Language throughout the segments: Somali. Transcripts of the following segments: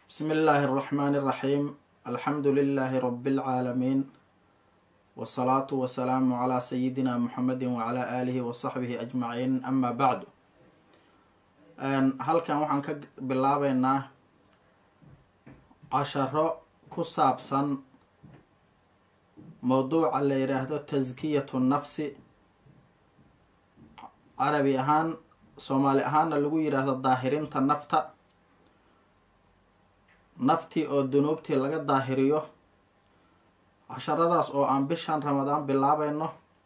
بسم الله الرحمن الرحيم الحمد لله رب العالمين والصلاة والسلام على سيدنا محمد وعلى آله وصحبه أجمعين أما بعد halkan waxaan ka bilaabeynaa casharo ku saabsan mowduuca la yidhaahdo taskiyatu nafsi carabi ahaan soomaali ahaanna lagu yidhaahdo daahirinta nafta naftii oo dunuubtii laga daahiriyo casharadaas oo aan bishan ramadaan bilaabayno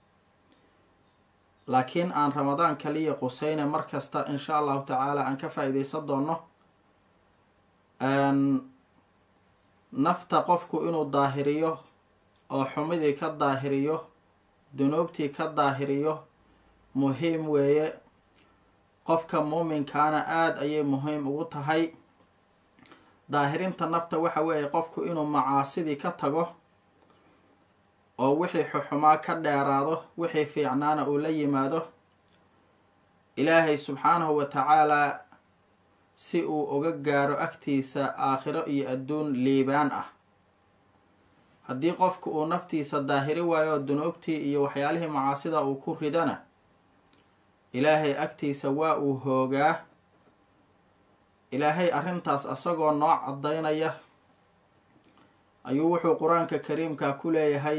laakiin aan ramadaan kaliya quseyne mar kasta insha allahu tacaala aan ka faa-ideysan doono nafta qofku inuu daahiriyo oo xumidii ka daahiriyo dunuubtii ka daahiriyo muhiim weeye qofka muuminkaana aada ayay muhiim ugu tahay daahirinta nafta waxa weeye qofku inuu macaasidii ka tago oo wixii xuxumaa ka dheeraado wixii fiicnaana uu la yimaado ilaahay subxaanahu wa tacaalaa si uu uga gaaro agtiisa aakhiro iyo adduun liibaan ah haddii qofku uu naftiisa daahiri waayo dunuubtii iyo waxyaalihii macaasida uu ku ridana ilaahay agtiisa waa uu hoogaa ilaahay arrintaas asagoo noo caddaynaya ayuu wuxuu qur-aanka kariimka ku leeyahay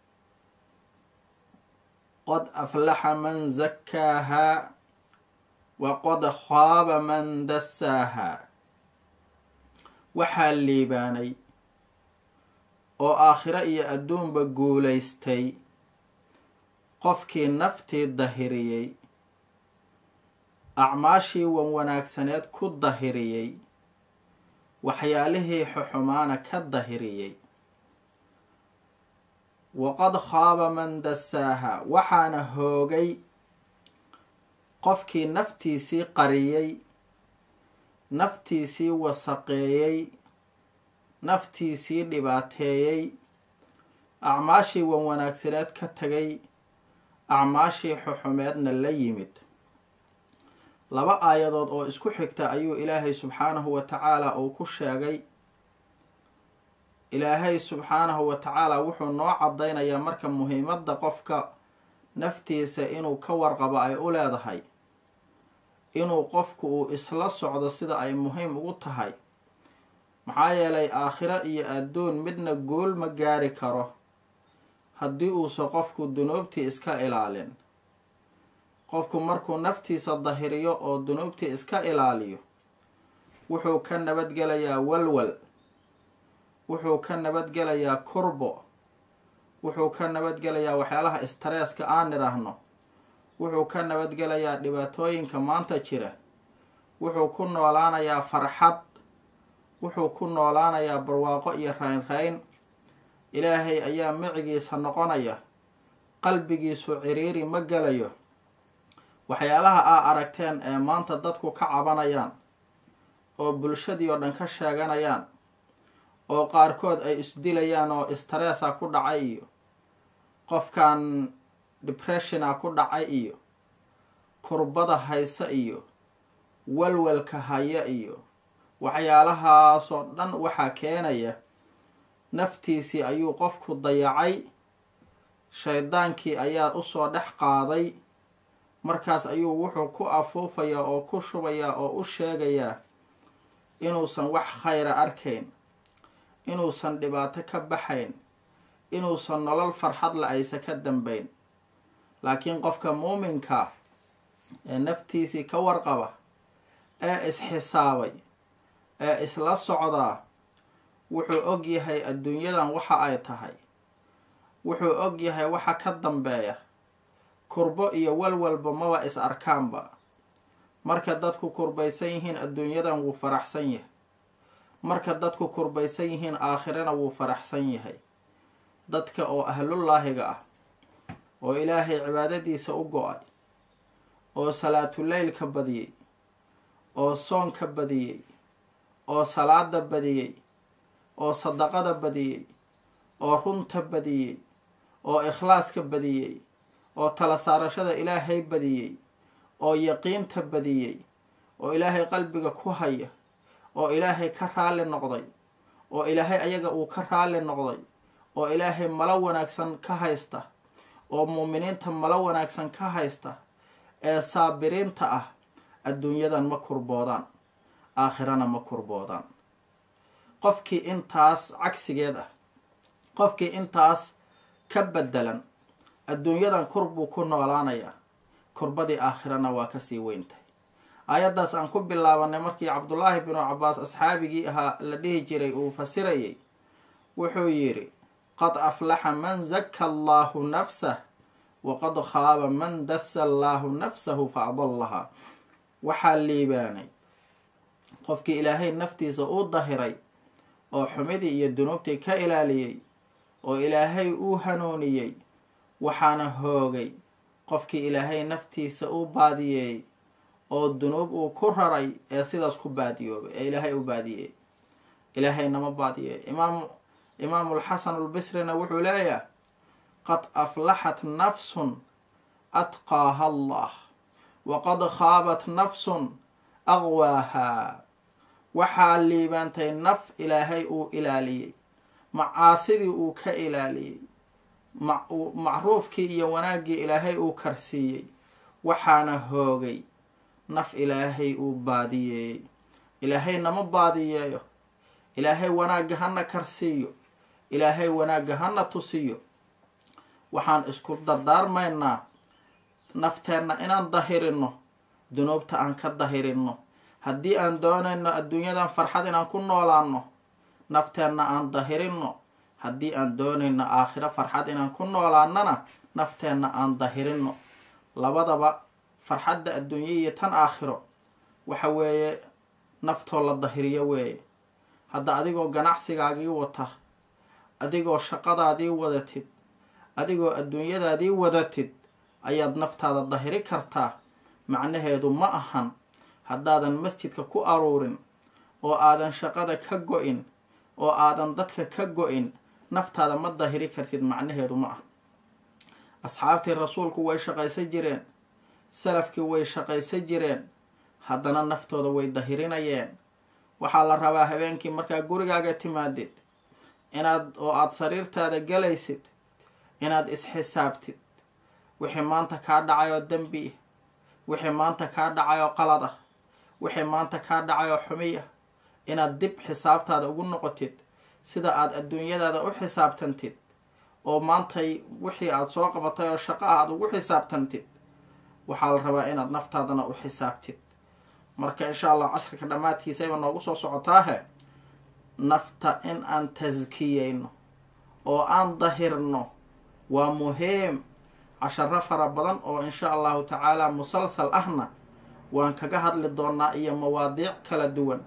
qad aflaxa man zakkaahaa wa qad khaaba man dassaahaa waxaa liibaanay oo aakhiro iyo adduunba guulaystay qofkii naftii dahiriyey acmaashii wan wanaagsaneed ku dahiriyey waxyaalihii xuxumaana ka dahiriyey waqad khaaba man dassaaha waxaana hoogay qofkii naftiisii qariyey naftiisii wasaqeeyey naftiisii dhibaateeyey acmaashii wan wanaagsaneed ka tagay acmaashii xuxumeedna la yimid laba aayadood oo isku xigta ayuu ilaahay subxaanahu wa tacaala uu ku sheegay ilaahay subxaanahu wa tacaala wuxuu noo caddaynayaa marka muhiimadda qofka naftiisa inuu ka warqabo ay u leedahay inuu qofku uu isla socdo sida ay muhiim ugu tahay maxaa yeelay aakhiro iyo adduun midna guul ma gaari karo haddii uusa qofku dunuubtii iska ilaalin qofku markuu naftiisa dahiriyo oo dunuubtii iska ilaaliyo wuxuu ka nabadgelayaa walwal wuxuu ka nabadgelayaa kurbo wuxuu ka nabadgelayaa waxyaalaha istareeska aan nidhaahno wuxuu ka nabadgelayaa dhibaatooyinka maanta jira wuxuu ku noolaanayaa farxad wuxuu ku noolaanayaa barwaaqo iyo raynrayn ilaahay ayaa micigiisa noqonaya qalbigiisu ciriiri ma gelayo waxyaalaha aa aragteen ee maanta dadku ka cabanayaan oo bulshadii oo dhan ka sheeganayaan oo qaarkood ay isdilayaan oo stressa ku dhacay iyo qofkan depressiona ku dhacay iyo kurbada haysa iyo walwalka haya iyo waxyaalahaasoo dhan waxaa keenaya naftiisii ayuu qofku dayacay shaydaankii ayaa usoo dhex qaaday markaas ayuu wuxuu ku afuufayaa oo ku shubayaa oo u sheegayaa inuusan wax khayra arkayn inuusan dhibaato ka baxayn inuusan nolol farxad la aysa ka dambayn laakiin qofka muuminka ee naftiisii ka warqaba ee isxisaabay ee isla socdaa wuxuu og yahay adduunyadan waxa ay tahay wuxuu og yahay waxa ka dambeeya kurbo iyo walwalba maba is arkaanba marka dadku kurbaysan yihiin adduunyadan wuu faraxsan yahay marka dadku kurbaysan yihiin aakhirana wuu faraxsan yahay dadka oo ahlullaahiga ah oo ilaahay cibaadadiisa u go-ay oo salaatuleylka badiyey oo soonka badiyey oo salaada badiyey oo sadaqada badiyey oo runta badiyey oo ikhlaaska badiyey oo tala saarashada ilaahay badiyey oo yaqiinta badiyey oo ilaahay qalbiga ku haya oo ilaahay ka raalli noqday oo ilaahay ayaga uu ka raalli noqday oo ilaahay malo wanaagsan ka haysta oo muuminiinta malo wanaagsan ka haysta ee saabiriinta ah adduunyadan ma kurboodaan aakhirana ma kurboodaan qofkii intaas cagsigeed ah qofkii intaas ka bedelan adduunyadan kur buu ku noolaanayaa kurbadii aakhirana waa kasii weyntahay aayaddaas aan ku bilaabanay markii cabdullaahi binu cabaas asxaabigii ahaa la dhihi jiray uu fasirayay wuxuu yidhi qad aflaxa man zaka allaahu nafsah waqad khaaba man dasa allaahu nafsahu fa adallahaa waxaa liibaanay qofkii ilaahay naftiisa uu dahiray oo xumidii iyo dunuubtii ka ilaaliyey oo ilaahay uu hanuuniyey waxaana hoogay qofkii ilaahay naftiisa uu baadiyeeyey oo dunuub uu ku raray ee sidaas ku baadiyoobay ee ilaahay u baadiyeeyey ilaahay nama baadiyeey imaam imaamulxasan albisrina wuxuu leeyahay qad aflaxat nafsun atqaaha allah waqad khaabat nafsun aqwaahaa waxaa liibaantay naf ilaahay uu ilaaliyey macaasidii uu ka ilaaliyey macruufkii iyo wanaaggii ilaahay uu karsiiyey waxaana hoogay naf ilaahay uu baadiyeeyey ilaahay nama baadiyeeyo ilaahay wanaagga hana karsiiyo ilaahay wanaagga hana tusiyo waxaan isku dardaarmaynaa nafteenna inaan dahirino dunuubta aan ka dahirino haddii aan doonayno adduunyadan farxad inaan ku noolaano nafteenna aan dahirino haddii aan doonayno aakhiro farxad inaan ku noolaanana nafteenna aan dahirino labadaba farxadda adduunye iyo tan aakhiro waxa weeye naftoo la dahiriyo weeye hadda adigoo ganacsigaagii wata adigoo shaqadaadii wadatid adigoo adduunyadaadii wadatid ayaad naftaada dahiri kartaa macnaheedu ma ahan haddaadan masjidka ku aruurin oo aadan shaqada ka go-in oo aadan dadka ka go-in naftaada ma dahiri kartid macnaheedu ma ah asxaabtii rasuulku way shaqaysan jireen salafkii way shaqaysan jireen haddana naftooda way dahirinayeen waxaa la rabaa habeenkii markaa gurigaaga timaadid inaad oo aada sariirtaada galaysid inaad isxisaabtid wixii maanta kaa dhacayoo dembi wixii maanta kaa dhacayoo qalad ah wixii maanta kaa dhacayoo xumiya inaad dib xisaabtaada ugu noqotid sida aada adduunyadaada u xisaabtantid oo maantay wixii aada soo qabatay oo shaqo ah aada ugu xisaabtantid waxaa la rabaa inaad naftaadana u xisaabtid marka insha allah casharka dhammaadkiisayba noogu soo socotaahe nafta in aan taskiyeyno oo aan dahirno waa muhiim casharo fara badan oo insha allahu tacaala musalsal ahna waan kaga hadli doonaa iyo mawaadiic kala duwan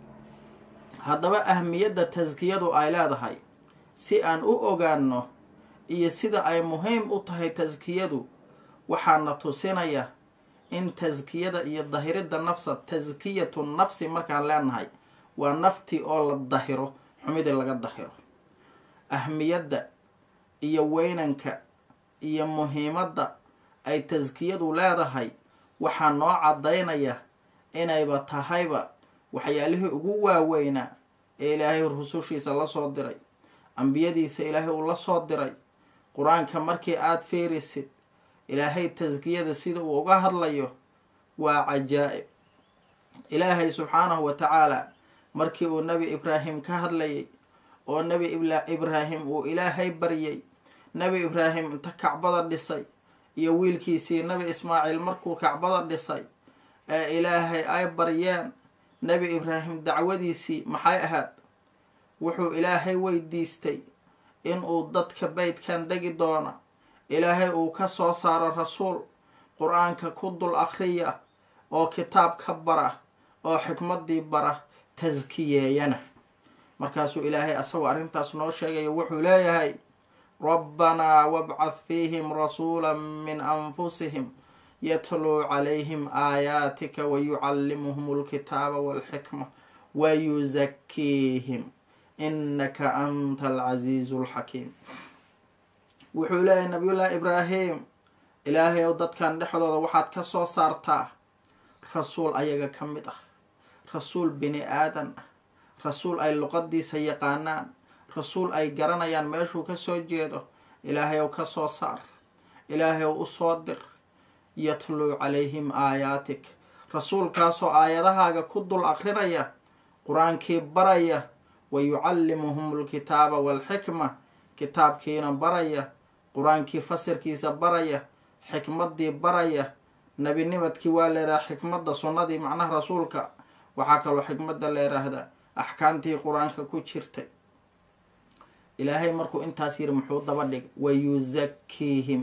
haddaba ahmiyadda taskiyadu ay leedahay si aan u ogaano iyo sida ay muhiim u tahay taskiyadu waxaana tusinaya in taskiyada iyo dahiridda nafsa taskiyatu nafsi markaan leenahay waa nafti oo la dahiro xumidii laga dahiro ahmiyadda iyo weynanka iyo muhiimadda ay taskiyadu leedahay waxaa noo caddaynaya inayba tahayba waxyaalihii ugu waaweynaa ee ilaahay rusushiisa la soo diray ambiyadiisa ilaahay uu la soo diray qur-aanka markii aada fiirisid ilaahay taskiyada sida uu uga hadlayo waa cajaa'ib ilaahay subxaanahu wa tacaala markii uu nebi ibraahim ka hadlayay oo nebi ibraahim uu ilaahay baryay nebi ibraahim inta kacbada dhisay iyo wiilkiisii nebi ismaaciil markuu kacbada dhisay ee ilaahay ay baryeen nebi ibraahim dacwadiisii maxay ahayd wuxuu ilaahay weydiistay inuu dadka beydkan degi doona ilaahay uu ka soo saaro rasuul qur-aanka ku dul akhriya oo kitaab ka bara oo xikmaddii bara taskiyeeyana markaasuu ilaahay asagoo arrintaas noo sheegaya wuxuu leeyahay rabbanaa wabcad fiihim rasuula min anfusihim yatluu calayhim aayaatika wayucallimuhum alkitaaba walxikma wayusakiihim inaka anta alcasiizu alxakiim wuxuu leeyahay nabiyullaahi ibraahim ilaahay ow dadkan dhexdooda waxaad ka soo saartaa rasuul ayaga ka mid ah rasuul bini aadan ah rasuul ay luqadiisa yaqaanaan rasuul ay garanayaan meeshuu ka soo jeedo ilaahay ow ka soo saar ilaahay ow u soo dir yatluu calayhim aayaatik rasuulkaasoo aayadahaaga ku dul akrinaya qur-aankii baraya wa yucallimuhum alkitaaba waalxikma kitaabkiina baraya qur-aankii fasirkiisa baraya xikmaddii baraya nebinimadkii waa leedaha xikmadda sunnadii macnaha rasuulka waxaa kaloo xikmadda la yidhaahdaa axkaamtii qur-aanka ku jirtay ilaahay markuu intaas yiri muxuu daba dhig wayuzakiihim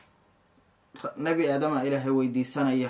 nebi aadama ilaahay weydiisanaya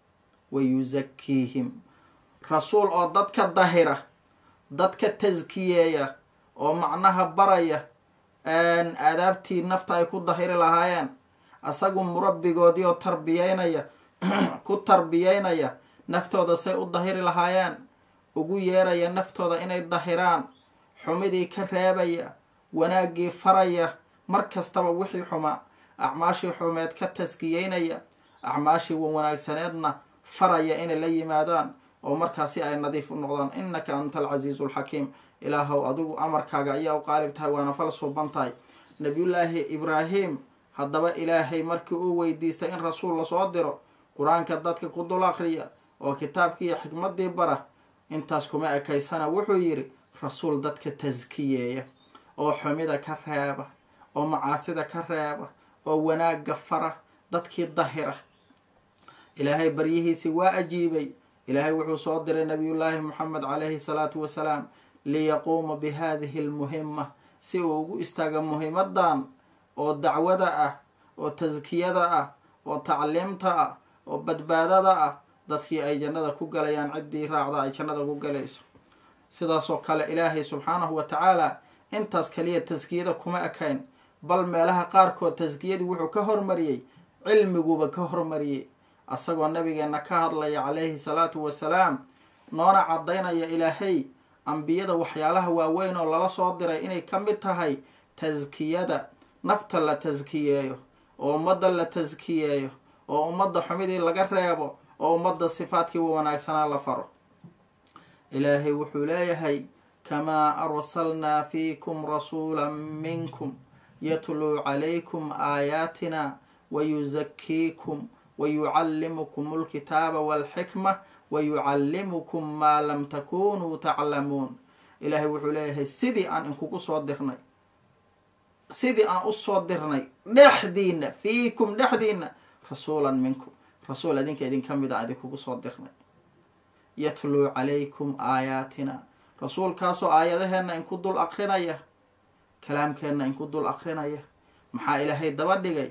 wayuzakiihim rasuul oo dadka dahira dadka taskiyeeya oo macnaha baraya aadaabtii nafta ay ku dahiri lahaayeen asagu murabbigoodii oo tarbiyeynaya ku tarbiyeynaya naftooda say u dahiri lahaayeen ugu yeeraya naftooda inay dahiraan xumidii ka reebaya wanaaggii faraya mar kastaba wixii xumaa acmaashii xumeed ka taskiyeynaya acmaashii wanaagsaneedna faraya inay la yimaadaan oo markaasi ay nadiif u noqdaan innaka anta alcasiizu alxakiim ilaahow adigu amarkaaga ayaa u qaalib tahay waana fal suuban tahay nabiyullaahi ibraahim haddaba ilaahay markii uu weydiistay in rasuul lasoo diro qur-aanka dadka ku dul akriya oo kitaabkiiyo xikmaddii bara intaas kuma ekaysana wuxuu yidhi rasuul dadka taskiyeeya oo xumida ka reeba oo macaasida ka reeba oo wanaagga fara dadkii dahira ilaahay baryihiisii waa ajiibay ilaahay wuxuu soo diray nabiyullaahi moxamed calayhi salaatu wasalaam liyaquuma bi hadihi almuhima si uu ugu istaago muhimadan oo dacwada ah oo taskiyada ah oo tacliimta ah oo badbaadada ah dadkii ay jannada ku galayaan ciddii raacda ay jannada ku galayso sidaasoo kale ilaahay subxaanahu wa tacaala intaas kaliya taskiyada kuma ekayn bal meelaha qaarkood taskiyadii wuxuu ka hormariyey cilmiguba ka hormariyey asagoo nabigeena ka hadlaya calayhi salaatu wasalaam noona caddaynaya ilaahay ambiyada waxyaalaha waaweyn oo lala soo diray inay ka mid tahay taskiyada nafta la taskiyeeyo oo ummadda la taskiyeeyo oo ummadda xumidii laga reebo oo ummadda sifaadkii wanaagsanaa la faro ilaahay wuxuu leeyahay kamaa arsalnaa fiikum rasuula minkum yatluu calaykum aayaatina wayuzakiikum wayucallimukum alkitaaba walxikma wayucallimukum maa lam takunuu taclamuun ilaahay wuxuu leeyahay sidii aan inkugu soo dirnay sidii aan usoo dirnay dhexdiina fiikum dhexdiina rasuulan minkum rasuul idinka idinka mid a idinkugu soo dirnay yatluu calaykum aayaatina rasuulkaasoo aayadaheenna inku dul akrinaya kalaamkeenna inku dul akrinaya maxaa ilaahay daba dhigay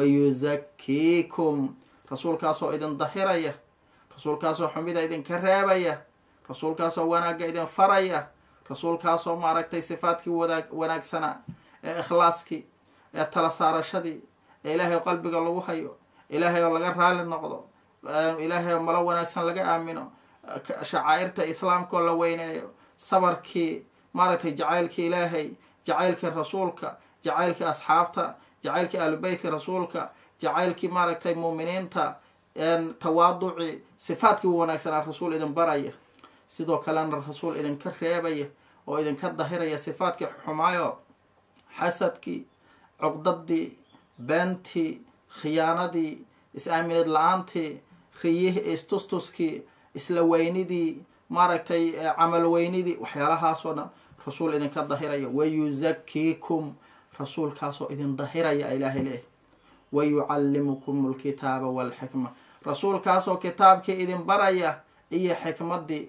wayuzakiikum rasuulkaasoo idin dahiraya rasuulkaasoo xumida idinka reebaya rasuulkaasoo wanaagga idin faraya rasuulkaasoo maaragtay sifaadkii wanaag wanaagsana ee ikhlaaskii ee tala saarashadii ee ilaahay oo qalbiga lagu hayo ilaahay oo laga raali noqdo ilaahay oo malo wanaagsan laga aamino shacaa'irta islaamka oo la weyneeyo sabarkii maaragtay jacaylkii ilaahay jacaylkii rasuulka jacaylkii asxaabta jacaylkii ahlubeytka rasuulka jacaylkii maaragtay muuminiinta tawaaduci sifaadkii wanaagsanaa rasuul idin baraya sidoo kalena rasuul idinka reebaya oo idinka dahiraya sifaadkii xumaayo xasadkii cuqdadii beentii khiyaanadii is-aaminad la-aantii riyihii istustuskii isla weynidii maaragtay camal weynidii waxyaalahaasoo dhan rasuul idinka dahiraya wayuzakiikum rasuulkaasoo idin dahiraya ilaahay leeyahy wayucallimukum alkitaaba walxikma rasuulkaasoo kitaabkii idin baraya iyo xikmaddii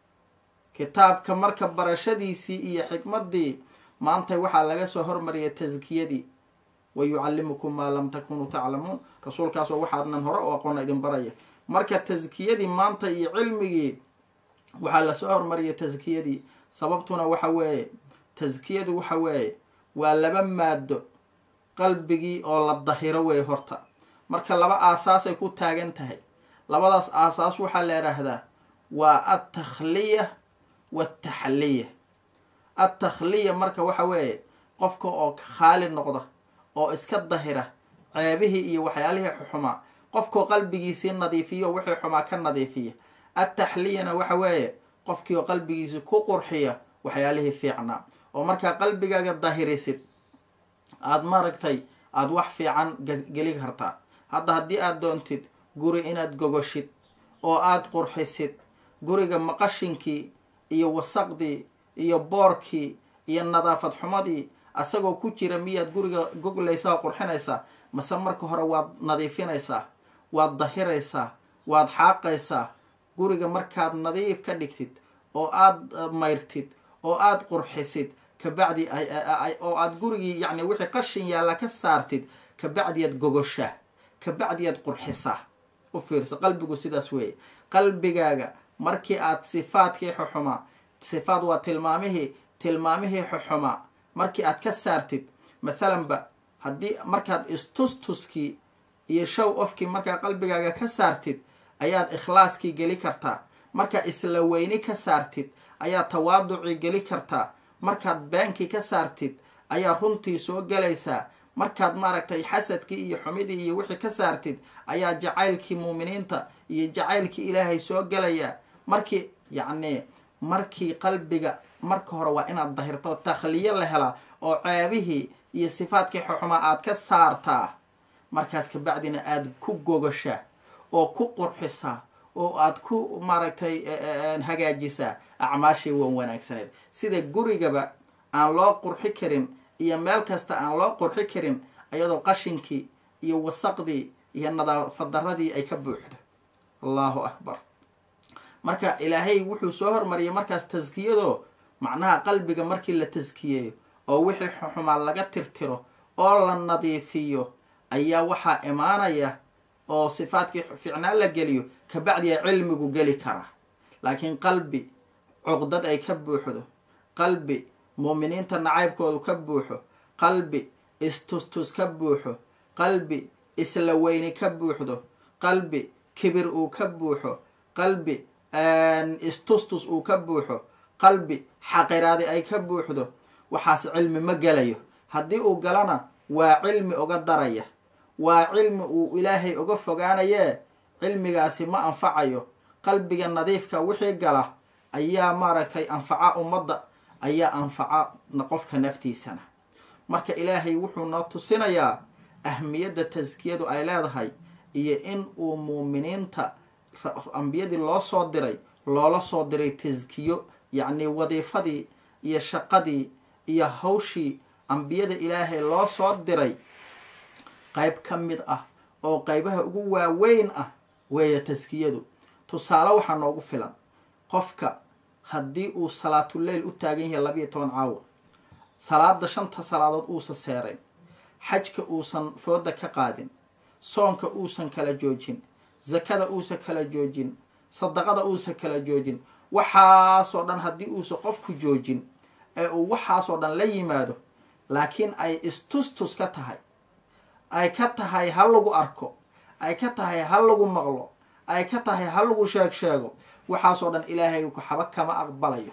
kitaabka marka barashadiisii iyo xikmaddii maantay waxaa laga soo hormariyay taskiyadii wayucallimukum maa lam takunuu taclamuun rasuulkaasoo waxaadnan hore oo aqoona idin baraya marka taskiyadii maanta iyo cilmigii waxaa lasoo hormariyay taskiyadii sababtuna waxa weeye taskiyadu waxa weeye waa laba maado qalbigii oo la dahiro wey horta marka laba aasaasay ku taagan tahay labadaas aasaas waxaa la idhaahdaa waa altakhliya waaltaxliya altakhliya marka waxa weeye qofka oo khaali noqda oo iska dahira ceebihii iyo waxyaalihii xumaa qofkoo qalbigiisii nadiifiyo wixii xumaa ka nadiifiya altaxliyana waxa weeye qofkii oo qalbigiisa ku qurxiya waxyaalihii fiicnaa oo markaa qalbigaaga dahirisid aada maaragtay aada wax fiican geli kartaa hadda haddii aada doontid guri inaad gogoshid oo aada qurxisid guriga maqashinkii iyo wasaqdii iyo boorkii iyo nadaafad xumadii asagoo ku jira miyaad guriga goglaysaa oo qurxinaysaa mase marka hore waad nadiifinaysaa waad dahiraysaa waad xaaqaysaa guriga markaad nadiif ka dhigtid oo aada mayrtid oo aada qurxisid kabacdi oo aada gurigii yacni wixii qashin yaalla ka saartid kabacdiyaad gogoshaa kabacdiyaad qurxisaa u fiirso qalbigu sidaas weeye qalbigaaga markii aad sifaadkii xuxumaa sifaad waa tilmaamihii tilmaamihii xuxumaa markii aad ka saartid mathalanba haddii markaad istustuskii iyo show ofkii markaa qalbigaaga ka saartid ayaad ikhlaaskii geli kartaa markaad isla weyni ka saartid ayaad tawaaducii geli kartaa markaad beenkii ka saartid ayaa runtii soo gelaysaa markaad maaragtay xasadkii iyo xumidii iyo wixii ka saartid ayaa jacaylkii muuminiinta iyo jacaylkii ilaahay soo gelayaa markii yacni markii qalbiga marka hore waa inaad dahirto takhliyo la helaa oo ceebihii iyo sifaadkii xuxumaa aad ka saartaa markaas kabacdina aada ku gogashaa oo ku qurxisaa oo aad ku maaragtay hagaajisaa acmaashii wan wanaagsaneed sida gurigaba aan loo qurxi karin iyo meel kasta aan loo qurxi karin iyadoo qashinkii iyo wasaqdii iyo nadaafadarradii ay ka buuxdo allahu akbar marka ilaahay wuxuu soo hormariyay markaas taskiyadoo macnaha qalbiga markii la taskiyeeyo oo wixii xumaa laga tirtiro oo la nadiifiyo ayaa waxaa imaanaya oo sifaadkii fiicnaan la geliyo kabacdiya cilmigu geli karaa laakiin qalbi cuqdad ay ka buuxdo qalbi muuminiinta nacaybkoodu ka buuxo qalbi istustus ka buuxo qalbi isla weyni ka buuxdo qalbi kibir uu ka buuxo qalbi istustus uu ka buuxo qalbi xaqiraadi ay ka buuxdo waxaas cilmi ma gelayo haddii uu galana waa cilmi uga daraya waa cilmi uu ilaahay uga fogaanayee cilmigaasi ma anfacayo qalbiga nadiifka wixii gala ayaa maaragtay anfaca ummadda ayaa anfaca qofka naftiisana marka ilaahay wuxuu noo tusinayaa ahmiyadda taskiyadu ay leedahay iyo in uu muuminiinta ambiyadii loo soo diray loola soo diray taskiyo yacni wadiifadii iyo shaqadii iyo hawshii ambiyada ilaahay loo soo diray qayb ka mid ah oo qaybaha ugu waaweyn ah weeye taskiyadu tusaale waxaa noogu filan qofka haddii uu salaatuleyl u taagan yahay labiiyo toban caawa salaada shanta salaadood uusan seerayn xajka uusan fooda ka qaadin soonka uusan kala joojin zakada uusan kala joojin sadaqada uusan kala joojin waxaasoo dhan haddii uusan qofku joojin ee uu waxaasoo dhan la yimaado laakiin ay istustus ka tahay ay ka tahay ha lagu arko ay ka tahay ha lagu maqlo ay ka tahay ha lagu sheeg sheego waxaasoo dhan ilaahay waxba kama aqbalayo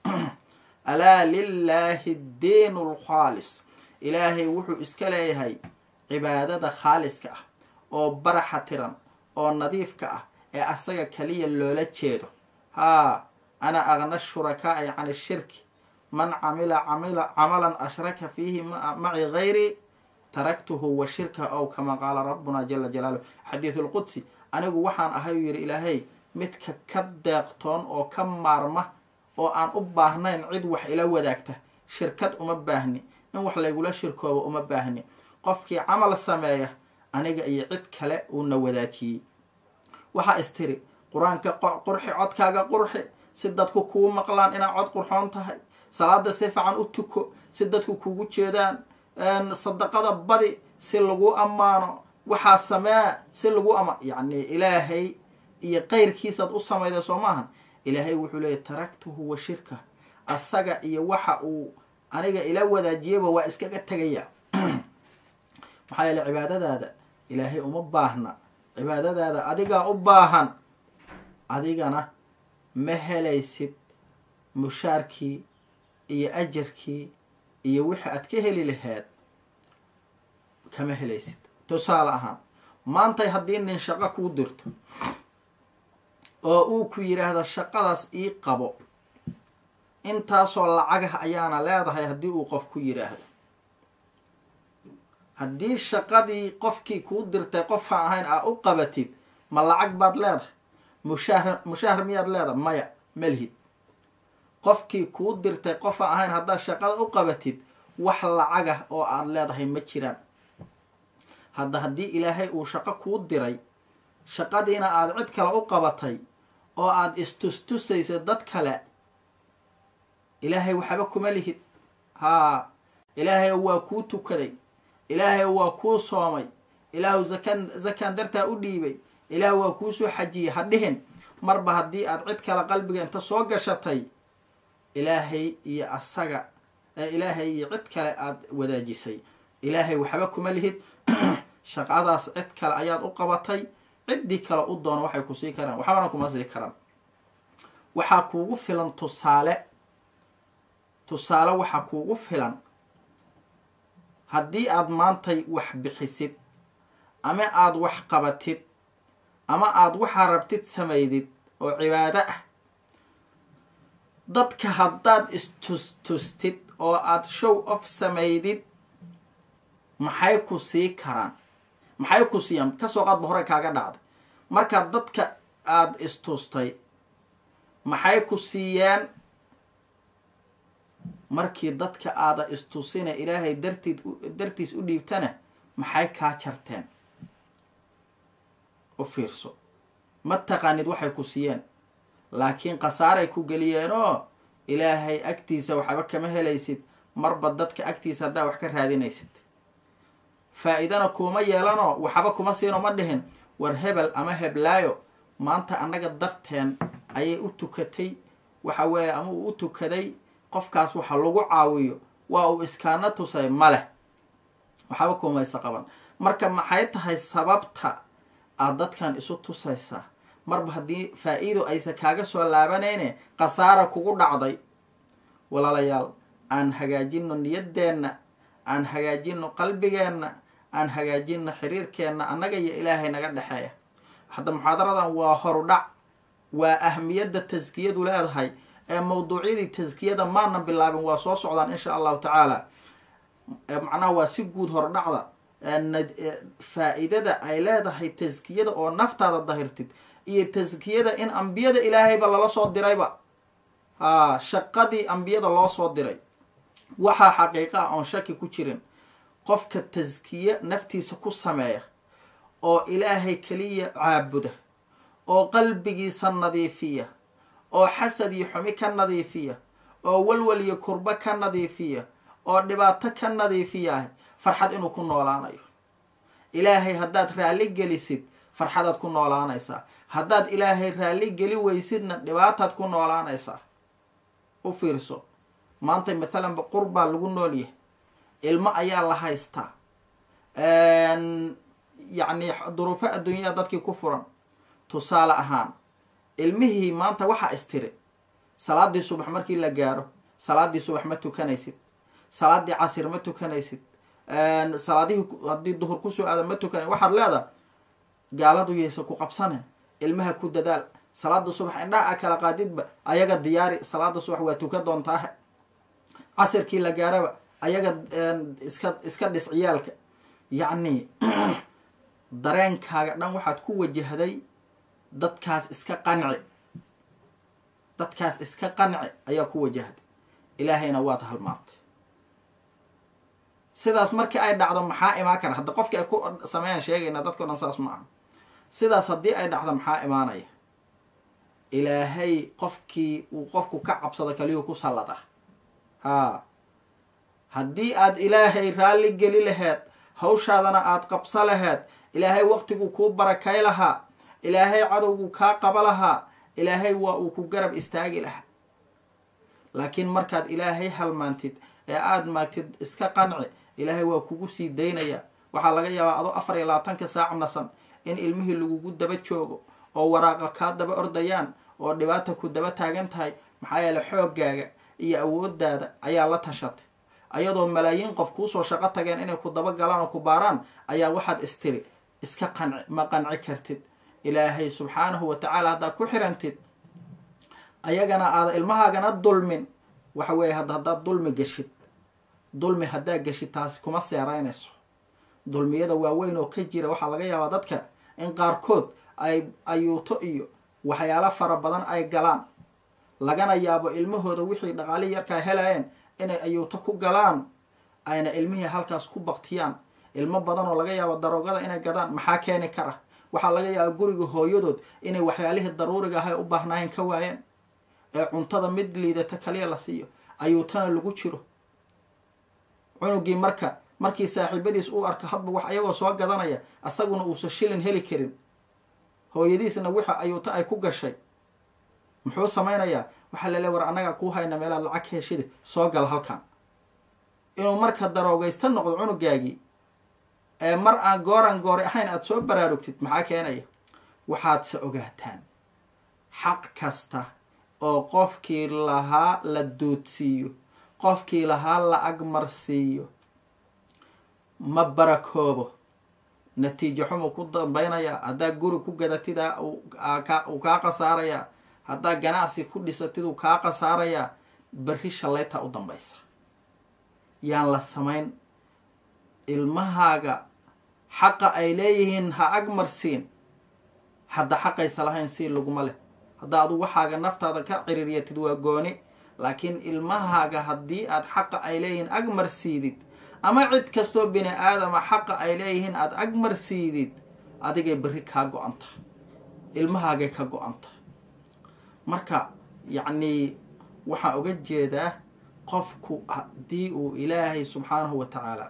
alaa lilaahi diinu alkhaalis ilaahay wuxuu iska leeyahay cibaadada khaaliska ah oo baraxa tiran oo nadiifka ah ee asaga kaliya loola jeedo haa ana aqna shurakaa'i can ishirki man camila camila camalan ashraka fiihi maci gayri taraktuhu wa shirka ow kama qaala rabbuna jala jalaaluh xadiidu lqudsi anigu waxaan ahay uu yidhi ilaahay midka ka deeqtoon oo ka maarma oo aan u baahnayn cid wax ila wadaagta shirkad uma baahni in wax laygula shirkoobo uma baahni qofkii camal sameeya aniga iyo cid kale uuna wadaajiyey waxaa istiri qur-aanka qurxi codkaaga qurxi si dadku kuu maqlaan inaad cod qurxoon tahay salaada si fiican u tuko si dadku kugu jeedaan sadaqada badi si lagu ammaano waxaa samee si lagu ama yacni ilaahay iyo qeyrkiisaad u samayda soo maahan ilaahay wuxuu leeyay taraktuhu wa shirka asaga iyo waxa uu aniga ila wadaajiyaba waa iskaga tegaya maxaa yeele cibaadadaada ilaahay uma baahna cibaadadaada adigaa u baahan adigana ma helaysid mushaarkii iyo ajarkii iyo wixii aad ka heli lahayd kama helaysid tusaale ahaan maantay haddii nin shaqo kuu dirto oo uu ku yidhaahdo shaqadaas ii qabo intaasoo lacagah ayaana leedahay haddii uu qof ku yidhaahdo haddii shaqadii qofkii kuu dirtay qofaan ahayn aa u qabatid ma lacag baad leedahay mushaahar mushaahar miyaad leedahay maya malhid qofkii kuu dirtay qofaan ahayn haddaad shaqada u qabatid wax lacagah oo aada leedahay ma jiraan hadda haddii ilaahay uu shaqo kuu diray shaqadiina aada cid kale u qabatay oo aada istustusaysa dad kale ilaahay waxba kuma lihid haa ilaahay waa kuu tukaday ilaahay waa kuu soomay ilaahu zakan zakaan dartaa u dhiibay ilaah waa kuusoo xajiyey ha dhihin marba haddii aad cid kale qalbiga inta soo gashatay ilaahay iyo asaga ilaahay iyo cid kale aada wadaajisay ilaahay waxba kuma lihid shaqadaas cid kale ayaad u qabatay ciddii kale u doono waxay ku sii karaan waxbana kuma sii karaan waxaa kuugu filan tusaale tusaale waxaa kuugu filan haddii aada maantay wax bixisid ama aada wax qabatid ama aada waxaa rabtid samaydid oo cibaado ah dadka haddaad istustustid oo aada show off samaydid maxay ku sii karaan maxay ku siiyaan kasoo qaadba hore kaaga dhacday markaad dadka aada istustay maxay ku siiyeen markii dadka aada istusina ilaahay dartiid dartiis u dhiibtana maxay kaa jarteen u fiirso ma taqaanid waxay ku siiyeen laakiin khasaaray ku geliyeenoo ilaahay agtiisa waxba kama helaysid marba dadka agtiisa haddaa wax ka raadinaysid faa-iidana kuuma yeelanoo waxba kuma siino ma dhihin war hebel ama heblaayo maanta annaga darteen ayay u tukatay waxa weeye ama uu u tukaday qofkaas waxa lagu caawiyo waa uu iskaana tusay ma leh waxba kumaysa qaban marka maxay tahay sababta aada dadkan isu tusaysaa marba haddii faa-iido aysan kaaga soo laabanayne khasaara kugu dhacday walaalayaal aan hagaajino niyadeenna aan hagaajino qalbigeenna aan hagaajino xiriirkeenna annaga iyo ilaahay naga dhexeeya hadda muxaadaradan waa horudhac waa ahmiyadda taskiyadu leedahay ee mawduucyadii taskiyada maanan bilaabin waa soo socdaan insha allahu tacaala macnaha waa si guud hordhacda faa-iidada ay leedahay taskiyada oo naftaada dahirtid iyo taskiyada in ambiyada ilaahayba lala soo dirayba haa shaqadii ambiyada loo soo diray waxaa xaqiiqa ah oon shaki ku jirin qofka taskiye naftiisa ku sameeya oo ilaahay keliya caabuda oo qalbigiisa nadiifiya oo xasad iyo xumi ka nadiifiya oo walwal iyo kurbo ka nadiifiya oo dhibaato ka nadiifiyaah farxad inuu ku noolaanayo ilaahay haddaad raalli gelisid farxadaad ku noolaanaysaa haddaad ilaahay raalli geli weysidna dhibaataad ku noolaanaysaa u fiirso maanta mathalanba qurbaa lagu nool yahay ilmo ayaa la haystaa yacni duruufo adduunyada dadkii ku furan tusaale ahaan ilmihii maanta waxaa istiri salaadii subax markii la gaaro salaadii subax ma tukanaysid salaadii casir ma tukanaysid salaadihii haddii duhur kusoo aada ma tukanay waxaad leedaha gaaladu yaysa ku qabsane ilmaha ku dadaal salaada subax indhaha a kala qaadidba ayaga diyaari salaada subax waa tukan doontaahe casirkii la gaaraba ayaga iska iska dhis ciyaalka yacni dareenkaaga dhan waxaad ku wajahday dadkaas iska qanci dadkaas iska qanci ayaa ku wajahday ilaahayna waad halmaantay sidaas markii ay dhacdo maxaa imaan kara hadda qofkii ay ku sameeyaan sheegayna dadkao dhan saas ma aha sidaas haddii ay dhacdo maxaa imaanaya ilaahay qofkii uu qofku ka cabsado kaliyuu ku sallada haa haddii aad ilaahay raalli geli laheed hawshaadana aada qabso laheed ilaahay waqtiguu kuu barakay lahaa ilaahay cadowguu kaa qaba lahaa ilaahay waa uu ku garab istaagi lahaa laakiin markaad ilaahay halmaantid ee aada maagtid iska qanci ilaahay waa kugu sii daynaya waxaa laga yaabaa adoo afar iyo labaatanka saac nasan in ilmihii lagugu daba joogo oo waraaqa kaa daba ordayaan oo dhibaata ku daba taagan tahay maxaa yeele xooggaaga iyo awoodaada ayaa la tashatay ayadoo malaayiin qof kuusoo shaqo tageen inay ku daba galaan oo ku baaraan ayaa waxaad istiri iska qanci ma qanci kartid ilaahay subxaanahu wa tacaala haddaad ku xirantid ayagana aada ilmahaagana dulmin waxa weeye hadda haddaad dulmi geshid dulmi haddaad geshid taasi kuma seeraynayso dulmiyada waaweyn oo ka jira waxaa laga yaabaa dadka in qaarkood ay ayuuto iyo waxyaalo fara badan ay galaan lagana yaabo ilmahooda wixii dhaqaalihii yarkaa helayeen inay ayuuto ku galaan ayna ilmihii halkaas ku baktiyaan ilmo badan oo laga yaabo daroogada inay gadaan maxaa keeni kara waxaa laga yaaba guriga hooyadood inay waxyaalihii daruuriga ahay u baahnaayeen ka waayeen ee cuntada mid liidata kaliya la siiyo ayuutana lagu jiro cunugii marka markii saaxiibadiis uu arka hadba wax ayagoo soo gadanaya asaguna uusan shilin heli karin hooyadiisna wixa ayuuto ay ku gashay muxuu samaynayaa waxaa lale war annagaa kuu hayna meelaad lacag heshida soo gal halkan inuu marka daroogaysta noqdo cunugaagii ee mar aan gooran goori ahayn aada soo baraarugtid maxaa keenaya waxaadse ogaataan xaq kasta oo qofkii lahaa la duudsiiyo qofkii lahaa la agmarsiiyo ma barakoobo natiijo xumuu ku dambaynayaa haddaa guri ku gadatid uu kaa khasaarayaa haddaa ganacsi ku dhisatid uu kaa khasaarayaa berri shallaytaa u dambaysa yaan la samayn ilmahaaga xaqa ay leeyihiin ha agmarsiin hadda xaqaysa lahayn sii laguma leh haddaa adu waxaaga naftaada ka ciriiryatid waa gooni laakiin ilmahaaga haddii aad xaqa ay leeyihiin agmarsiidid ama cid kastoo bini aadama xaqa ay leeyihiin aada agmarsiidid adigay berri kaa go-anta ilmahaagay ka go-anta marka yacnii waxaan uga jeedaa qofku haddii uu ilaahay subxaanahu wa tacaala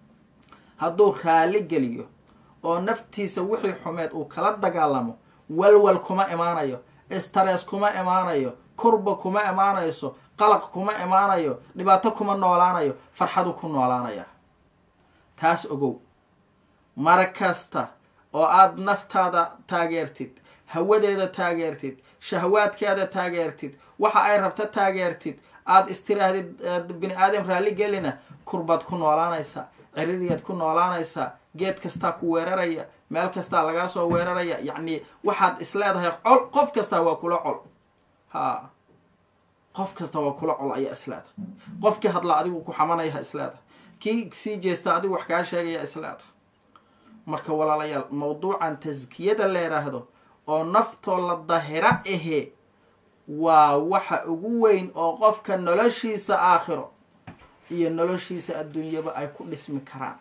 hadduu raalli geliyo oo naftiisa wixii xumeed uu kala dagaalamo walwal kuma imaanayo istarees kuma imaanayo kurba kuma imaanayso qalaq kuma imaanayo dhibaato kuma noolaanayo farxadu ku noolaanaya taas ogow mar kasta oo aada naftaada taageertid hawadeeda taageertid shahwaadkeeda taageertid waxa ay rabta taageertid aada istiraahdid bini aadam raalli gelina kurbaad ku noolaanaysaa ciriiriyaad ku noolaanaysaa geed kastaa ku weeraraya meel kastaa lagaa soo weeraraya yacni waxaad isleedahay col qof kastaa waa kula col ha qof kasta waa kula col ayaa isleedahay qofkii hadla adigu ku xamanaya isleedahay kii sii jeesta adigu wax kaa sheegaya isleedahay marka walaalayaal mawduucan taskiyada la yidhaahdo oo naftoo la dahira ahe waa waxa ugu weyn oo qofka noloshiisa aakhiro iyo noloshiisa adduunyaba ay ku dhismi karaan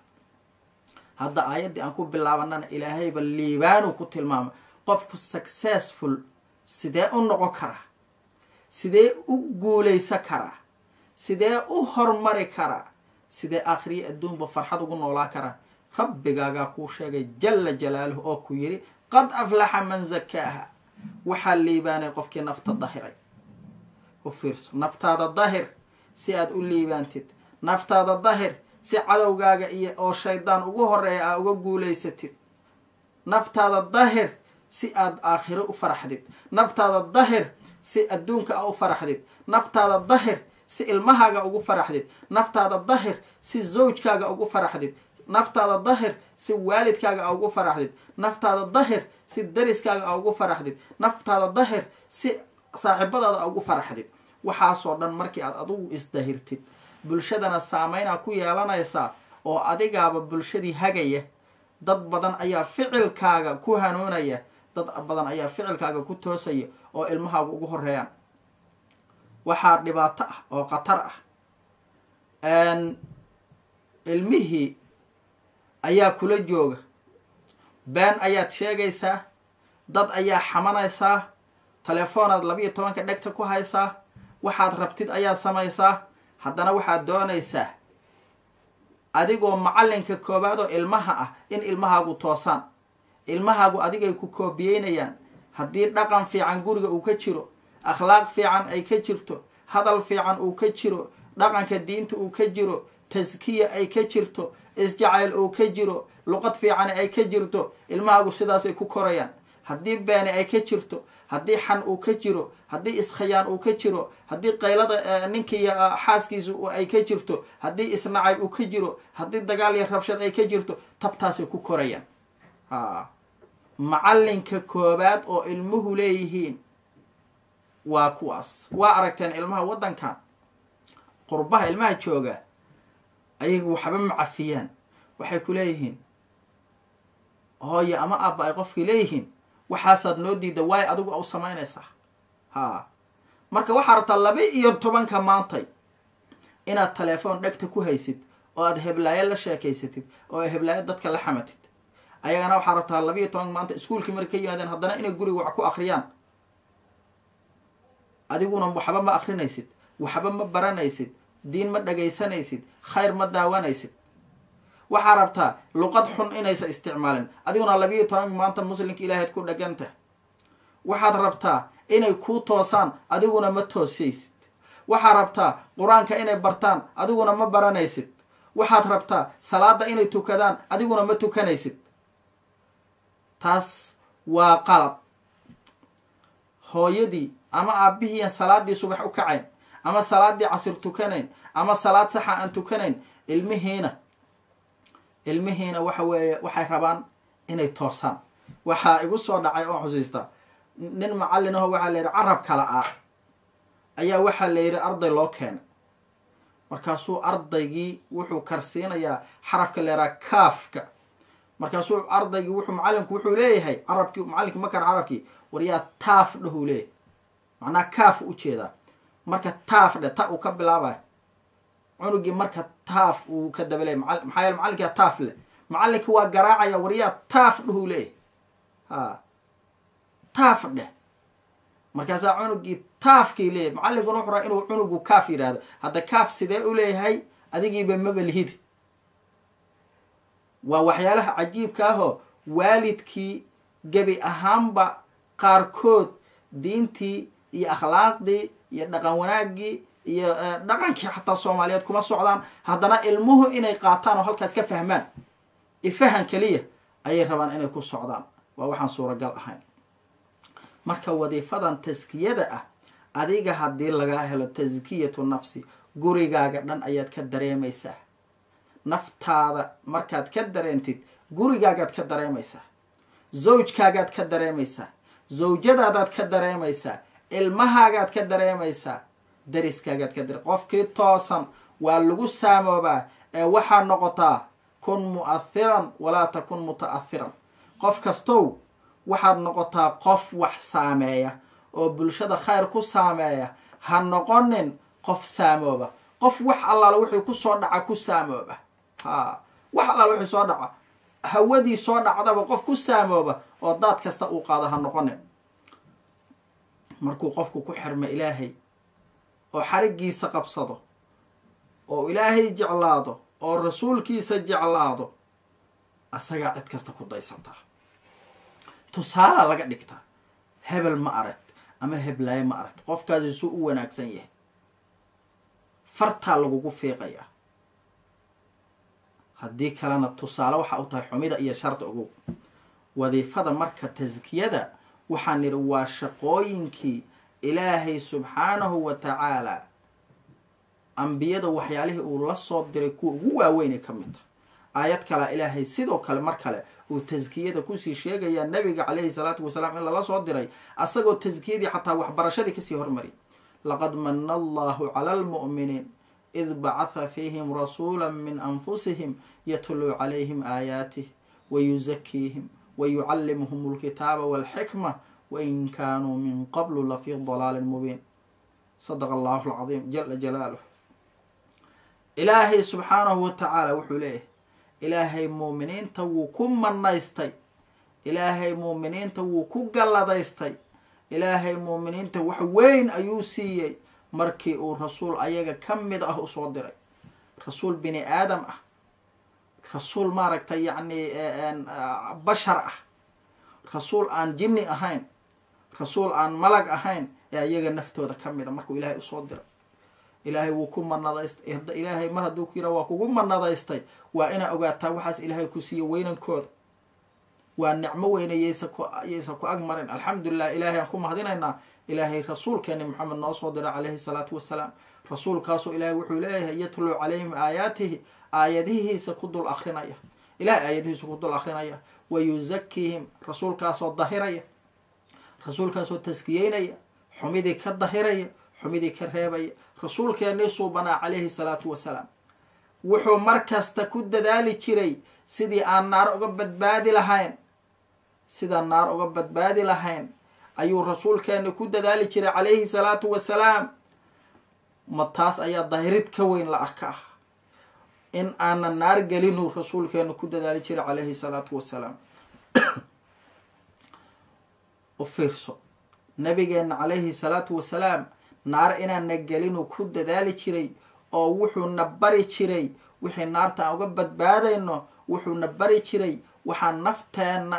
hadda aayaddii aan ku bilaabanana ilaahayba liibaanu ku tilmaamay qofku successful sidee u noqon karaa sidee u guulaysan karaa sidee u hormari karaa sidee aakhiriya adduunba farxad ugu noolaa karaa rabbigaagaa kuu sheegay jalla jalaaluhu oo ku yidhi qad aflaxa man zakaaha waxaa liibaanay qofkii nafta dahiray u fiirso naftaada dahir si aada u liibaantid naftaada dahir si cadowgaaga iyo oo shaydaan ugu horeeya aa uga guulaysatid naftaada dahir si aada aakhiro u faraxdid naftaada dahir si adduunka a u faraxdid naftaada dahir si ilmahaaga ugu faraxdid naftaada dahir si zawjkaaga ugu faraxdid naftaada dahir si waalidkaaga a ugu faraxdid naftaada dahir si dariskaaga a ugu faraxdid naftaada dahir si saaxiibadaada a ugu faraxdid waxaasoo dhan markii aad adigu isdahirtid bulshadana saameynaa ku yeelanaysaa oo adigaaba bulshadii hagaya dad badan ayaa ficilkaaga ku hanuunaya dad badan ayaa ficilkaaga ku toosaya oo ilmahaaga ugu horeeyaan waxaa dhibaato ah oo khatar ah ilmihii ayaa kula jooga been ayaad sheegaysaa dad ayaa xamanaysaa teleefoonaad labiiyo tobanka dhegta ku haysaa waxaad rabtid ayaa samaysaa haddana waxaad doonaysaa adigoo macallinka koowaad oo ilmaha ah in ilmahaagu toosaan ilmahaagu adigay ku koobiyeynayaan haddii dhaqan fiican guriga uu ka jiro akhlaaq fiican ay ka jirto hadal fiican uu ka jiro dhaqanka diinta uu ka jiro taskiya ay ka jirto isjacayl uu ka jiro luqad fiican ay ka jirto ilmahaagu sidaasay ku korayaan haddii beeni ay ka jirto haddii xan uu ka jiro haddii iskhayaan uu ka jiro haddii qaylada ninkiiyo xaaskiisa ay ka jirto haddii isnacayb uu ka jiro haddii dagaal iyo rabshad ay ka jirto tabtaasay ku korayaan a macallinka koobaad oo ilmuhu leeyihiin waa kuwaas waa aragteen ilmaha waddankan qurbaha ilmaha jooga ayaga waxba ma cafiyaan waxay ku leeyihiin hooyo ama aabba ay qofkii leeyihiin waxaasaad noo diida waayo adigu au samaynaysaa haa marka waxaa rabtaa laba iyo tobanka maantay inaad telefoon dhegta ku haysid oo aad heblaayo la sheekaysatid oo heblaayo dadka la xamatid ayagana waxaa rabtaa laba iyo tobanka maanta iskuulkii markay ka yimaadeen haddana inay guriga wax ku akriyaan adiguna waxba ma akrinaysid waxba ma baranaysid diin ma dhagaysanaysid khayr ma daawanaysid waxaa rabtaa luqad xun inaysa isticmaalin adiguna labiiyo tobanka maanta muslimka ilaahayd ku dhagantah waxaad rabtaa inay kuu toosaan adiguna ma toosaysid waxaad rabtaa qur-aanka inay bartaan adiguna ma baranaysid waxaad rabtaa salaada inay tukadaan adiguna ma tukanaysid taas waa qalad hooyadii ama aabihiian salaadii subax u kacayn ama salaadii casir tukanayn ama salaad saxa aan tukanayn ilmihiina ilmihiina waxa weeye waxay rabaan inay toosaan waxaa igu soo dhacay oo xusiista nin macallin aho waxaa la yidhi carab kala ah ayaa waxaa la yidhi arday loo keenay markaasuu ardaygii wuxuu karsiinayaa xarafka leeraa kaafka markaasuu ardaygii wuxuu macallinku wuxuu leeyahay carabkii macallinkii makar carabkii waryaa taaf dhahuu leeyahay macnaha kaaf ujeedaa marka taaf dhe ta uu ka bilaabayo cunugii marka taaf uu ka dabaley maxaa yeele macallinkia taaf leh macallinkii waa garaacaya waryaa taaf dhahuu leeyahay ha taaf dheh markaasaa cunugii taafkii leeyahy macallinkuna wuxuu raa inuu cunugu kaaf yidhaahdo hadda kaaf sidee u leeyahay adigiiba maba lihid waa waxyaalaha cajiibka ahoo waalidkii gebi ahaanba qaarkood diintii iyo akhlaaqdii iyo dhaqan wanaaggii iyo dhaqankii xataa soomaaliyeed kuma socdaan haddana ilmuhu inay qaataan oo halkaas ka fahmaan ifahan keliya ayay rabaan inay ku socdaan waa waxaan suuragal ahayn marka wadiifadan taskiyada ah adiga haddii lagaa helo taskiyatu nafsi gurigaaga dhan ayaad ka dareemaysaa naftaada markaad ka dareentid gurigaagaad ka dareemaysaa zawjkaagaad ka dareemaysaa zawjadaadaad ka dareemaysaa ilmahaagaad ka dareemaysaa dariskaagaad ka dare qofkii toosan waa lagu saamoobaa ee waxaa noqotaa kun mu'athiran walaa takun muta'athiran qof kastow waxaad noqotaa qof wax saameeya oo bulshada khayr ku saameeya ha noqonin qof saamooba qof wax allaala wixii kusoo dhaca ku saamooba ha wax allaala wixii soo dhaca hawadii soo dhacdaba qof ku saamooba oo daad kasta uu qaado ha noqonin markuu qofku ku xirmo ilaahay oo xarigiisa qabsado oo ilaahay jeclaado oo rasuulkiisa jeclaado asagaa cid kasta ku daysataa tusaalaa laga dhigtaa hebel ma aragt ama heblaaye ma aragt qofkaasi suu u wanaagsan yahay fartaa lagugu fiiqayaa haddii kalena tusaale waxa u tahay xumida iyo sharta ogow wadiifada marka taskiyada waxaan nidhi waa shaqooyinkii ilaahay subxaanahu wa tacaalaa ambiyada waxyaalihii uu la soo diray kuwa ugu waaweynay ka mid tahay aayad kalea ilaahay sidoo kale mar kale uu taskiyada kusii sheegayaa nabiga calayhi salaatu wasalaam in lala soo diray asagoo taskiyadii xataa waxbarashadii kasii hormariyay laqad mana allahu cala almu'miniin id bacatha fiihim rasuula min anfusihim yatluu calayhim aayaatih wayuzakiihim wayucallimuhum alkitaaba walxikma wain kaanuu min qablu lafii dalaalin mubiin sadaqa allahu alcadiim jala jalaaluh ilaahay subxaanahu wa tacaala wuxuu leeyahay ilaahay muuminiinta wuu ku manaystay ilaahay muuminiinta wuu ku galladaystay ilaahay muuminiinta wax weyn ayuu siiyey markii uu rasuul ayaga ka mid ah usoo diray rasuul bini aadam ah rasuul maaragtay yacni bashar ah rasuul aan jinni ahayn rasuul aan malag ahayn ee ayaga naftooda ka mid a markuu ilaahay usoo diray ilaahay wuu ku manadaystay hadda ilaahay mar hadduu ku yidhaha waa kugu manadaystay waa inaa ogaataa waxaas ilaahay ku siiya weynankooda waa nicmo weyne yaysa ku yaysa ku ag marin alxamdulilah ilaahay aan ku mahadinaynaa ilaahay rasuulkeeni maxamed noo soo diray calayhi salaatu wasalaam rasuulkaasoo ilaahay wuxuu leeyahay yatluu calayhim aayaatihi aayadihiisa ku dul akrinaya ilahay aayadihiisu ku dul akrinaya wa yuzakiihim rasuulkaasoo dahiraya rasuulkaasoo taskiyeynaya xumidii ka dahiraya xumidii ka reebaya rasuulkeennii suubanaa calayhi salaatu wasalaam wuxuu mar kasta ku dadaali jiray sidii aan naar uga badbaadi lahayn sidaan naar uga badbaadi lahayn ayuu rasuulkeenni ku dadaali jiray calayhi salaatu wasalaam ma taas ayaa dahirid ka weyn la arka ah in aanan naar gelinuu rasuulkeennu ku dadaali jiray calayhi salaatu wasalaam u fiirso nabigeenna calayhi salaatu wasalaam naar inaana gelinuu ku dadaali jiray oo wuxuuna bari jiray wixii naarta aan uga badbaadayno wuxuuna bari jiray waxaan nafteenna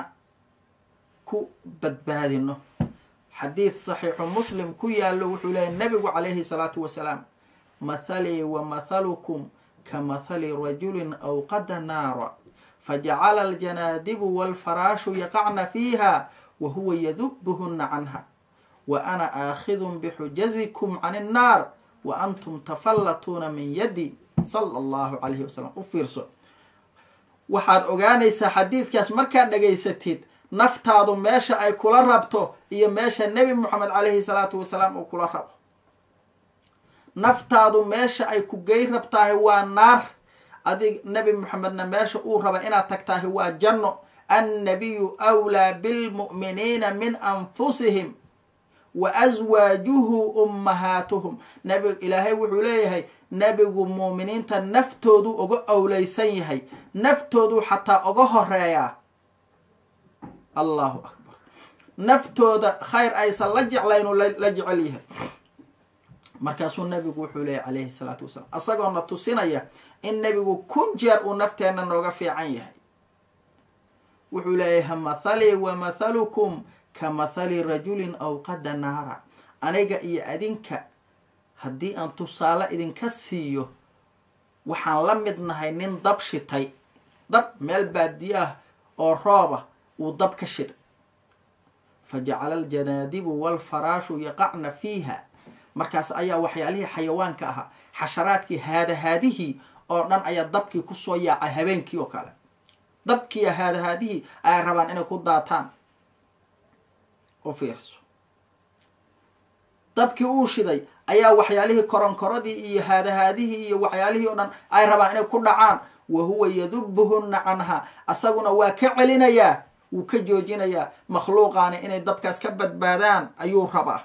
ku badbaadino xadiid saxiixu muslim ku yaallo wuxuu leeyahy nabigu calayhi salaatu wasalaam mathalii wa mathalukum ka mathali rajulin awqada naara fajacala aljanaadibu waalfaraashu yaqacna fiiha wa huwa yadubuhuna canha wa ana aakhidun bixujazikum can innaar wa antum tafallatuuna min yadi sala allahu calayhi wasalam u fiirso waxaad ogaanaysaa xadiidkaas markaad dhegaysatid naftaadu meesha ay kula rabto iyo meesha nebi moxamed calayhi salaatu wasalaam uu kula rabo naftaadu meesha ay ku gey rabtahay waa naar adig nebi moxamedna meesha uu raba inaad tagtahay waa janno annabiyu wlaa bilmu'miniina min anfusihim wa aswaajuhu ummahaatuhum nabi ilaahay wuxuu leeyahay nebigu muuminiinta naftoodu uga owleysan yahay naftoodu xataa uga horeeyaa allahu akbar naftooda khayr aysan la jeclaynu la jecel yahay markaasuu nabigu wuxuu leeyahy calayhi salaatu wasalaam asagoona tusinaya in nebigu kun jeer uu nafteenna nooga fiican yahay wuxuu leeyahay mathalii wa mathalukum ka mathali rajulin awqada naara aniga iyo adinka haddii aan tusaale idinka siiyo waxaan la mid nahay nin dab shitay dab meel baadiye ah oo rooba uu dab ka shiday fa jacala aljanaadibu waalfaraashu yaqacna fiiha markaas ayaa waxyaalihii xayawaanka ahaa xasharaadkii haadahaadihii oo dhan ayaa dabkii kusoo yaacay habeenkii oo kale dabkiiyo haadahaadihii ayay rabaan inay ku daataan u fiirso dabkii uu shiday ayaa waxyaalihii koronkoradii iyo haadahaadihii iyo waxyaalihii oo dhan ay rabaan inay ku dhacaan wa huwa yadubuhunna canha asaguna waa ka celinayaa wuu ka joojinayaa makhluuqaani inay dabkaas ka badbaadaan ayuu rabaa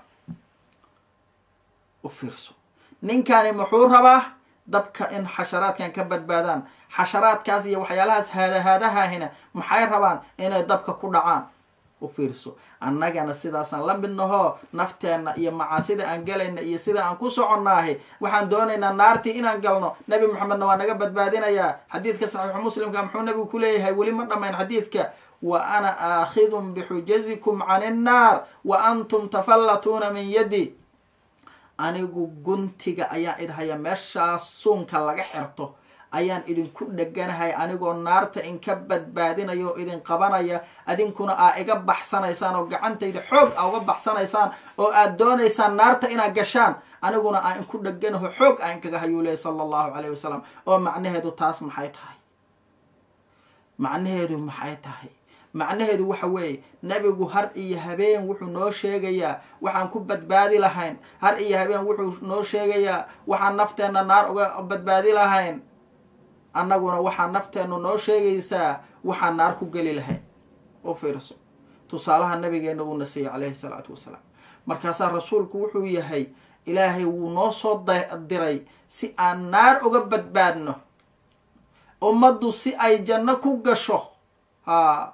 u fiirso ninkani muxuu rabaa dabka in xasharaadkan ka badbaadaan xasharaadkaas iyo waxyaalahaas haadahaadahahina maxay rabaan inay dabka ku dhacaan u fiirso annagana sidaasaan la mid nahoo nafteenna iyo macaasida aan galayna iyo sida aan ku soconnaahi waxaan doonaynaa naartii inaan galno nebi moxamedna waa naga badbaadinayaa xadiidka saxiixu muslimka muxuu nabigu ku leeyahay weli ma dhammayn xadiidka wa ana aakhidun bixujazikum can innaar wa antum tafallatuuna min yadi anigu guntiga ayaan idhaya meeshaas suunka laga xirto ayaan idinku dheganahay anigoo naarta inka badbaadinaya oo idin qabanaya adinkuna aa iga baxsanaysaan oo gacantayda xoog aa uga baxsanaysaan oo aad doonaysaan naarta inaad gashaan aniguna aa inku dheganaho xoog aa inkaga hayuu leey sala allahu calayh wasalam oo macnaheedu taas maxay tahay macnaheedu maxay tahay macnaheedu waxa weeye nebigu har iyo habeen wuxuu noo sheegayaa waxaan ku badbaadi lahayn har iyo habeen wuxuu noo sheegayaa waxaan nafteenna naar uga badbaadi lahayn annaguna waxaa nafteennu noo sheegaysaa waxaan naar ku geli lahayn u fiirso tusaalaha nabigeenna uuna siiyey calayhi salaatu wasalaam markaasaa rasuulku wuxuu yahay ilaahay wuu noo soo diray si aan naar uga badbaadno ummaddu si ay janno ku gasho haa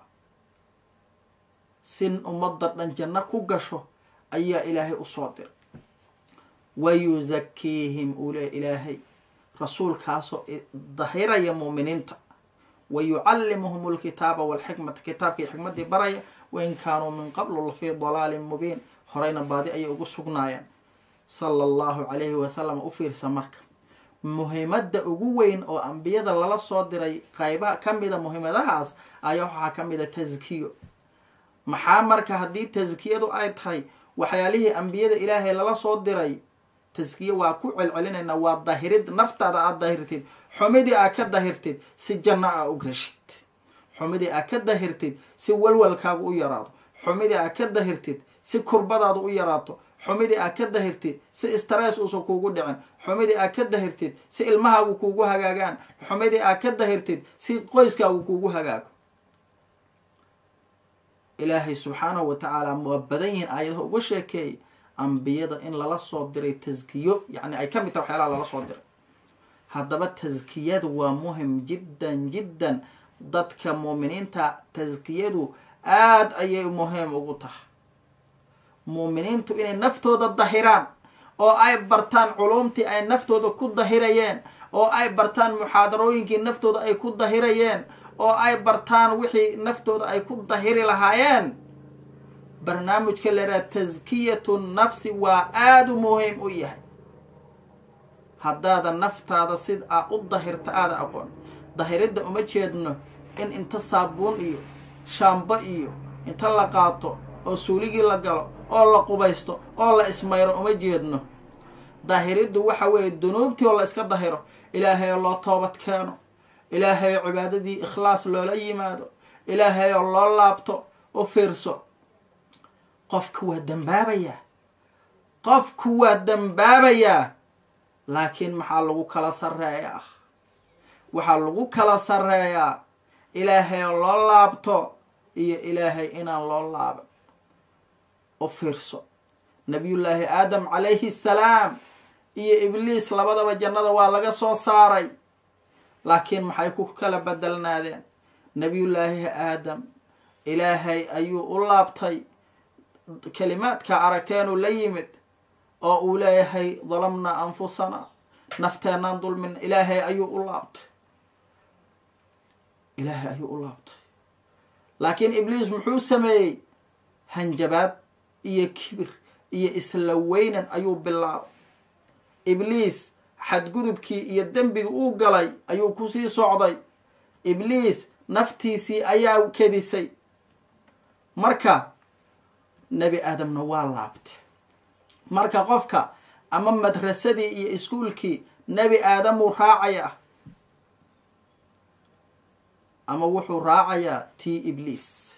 si ummadda dhan janno ku gasho ayaa ilaahay usoo diray wa yuzakiihim uu le ilaahay rasuulkaasoo dahiraya muuminiinta wa yucallimuhum alkitaaba walxikmata kitaabkii xikmaddii baraya wain kaanuu min qablu lafii dalaalin mubiin horeyna baadi ayay ugu sugnaayeen sala allahu calayhi wasalam u fiirsa marka muhiimadda ugu weyn oo ambiyada lala soo diray qaybaha ka mida muhiimadahaas ayaa waxaa ka mida taskiyo maxaa marka haddii taskiyadu ay tahay waxyaalihii ambiyada ilaahay lala soo diray taskiye waa ku celcelinaynaa waa dahirid naftaada aada dahirtid xumidii aad ka dahirtid si janno aa u geshid xumidii aad ka dahirtid si walwalkaagu u yaraado xumidii aad ka dahirtid si kurbadaadu u yaraato xumidii aad ka dahirtid si stress uusan kuugu dhicin xumidii aad ka dahirtid si ilmahaagu kuugu hagaagaan xumidii aad ka dahirtid si qoyskaagu kuugu hagaago ilaahay subxaanahu wa tacaala waa badan yihiin aayadaha uga sheekeeyay ambiyada in lala soo diray taskiyo yacni ay ka mid tahay waxyaalaha lala soo diray haddaba taskiyadu waa muhim jiddan jiddan dadka muuminiinta taskiyadu aada ayay muhiim ugu tahay muuminiintu inay naftooda dahiraan oo ay bartaan culumtii ay naftooda ku dahirayeen oo ay bartaan muxaadarooyinkii naftooda ay ku dahirayeen oo ay bartaan wixii naftooda ay ku dahiri lahaayeen barnaamijka laraa taskiyatu nafsi waa aada u muhiim u yahay haddaada naftaada sid a u dahirta aada aqoon dahiridda uma jeedno in inta saabuun iyo shaambo iyo inta la qaato oo suuligii la galo oo la qubaysto oo la ismayro uma jeedno dahiriddu waxa weeye dunuubtii oo la iska dahiro ilaahay oo loo toobad keeno ilaahay oo cibaadadii ikhlaas loola yimaado ilaahay oo loo laabto u fiirso qofka waa dambaabayaa qofku waa dambaabayaa laakiin maxaa lagu kala sarreeyaa waxaa lagu kala sarreeyaa ilaahay oo loo laabto iyo ilaahay inaan loo laaban u fiirso nabiyullaahi aadam calayhi salaam iyo ibliis labadaba jannada waa laga soo saaray laakiin maxay ku kala bedelnaadeen nabiyullaahi aadam ilaahay ayuu u laabtay kelimaadka aragteenuu la yimid oo uu leeyahay dalamnaa anfusana nafteenaan dulmin ilaahay ayuu u laabtay ilaahay ayuu u laabtay laakiin ibliis muxuu sameeyey hanjabaad iyo kibir iyo isla weynan ayuu bilaabay ibliis xadgudubkii iyo dembigii uu galay ayuu kusii socday ibliis naftiisii ayaa kedisay marka nebi aadamna waa laabtay marka qofka ama madrasadii iyo iskuolkii nebi aadamuu raacayaa ama wuxuu raacayaa tii ibliis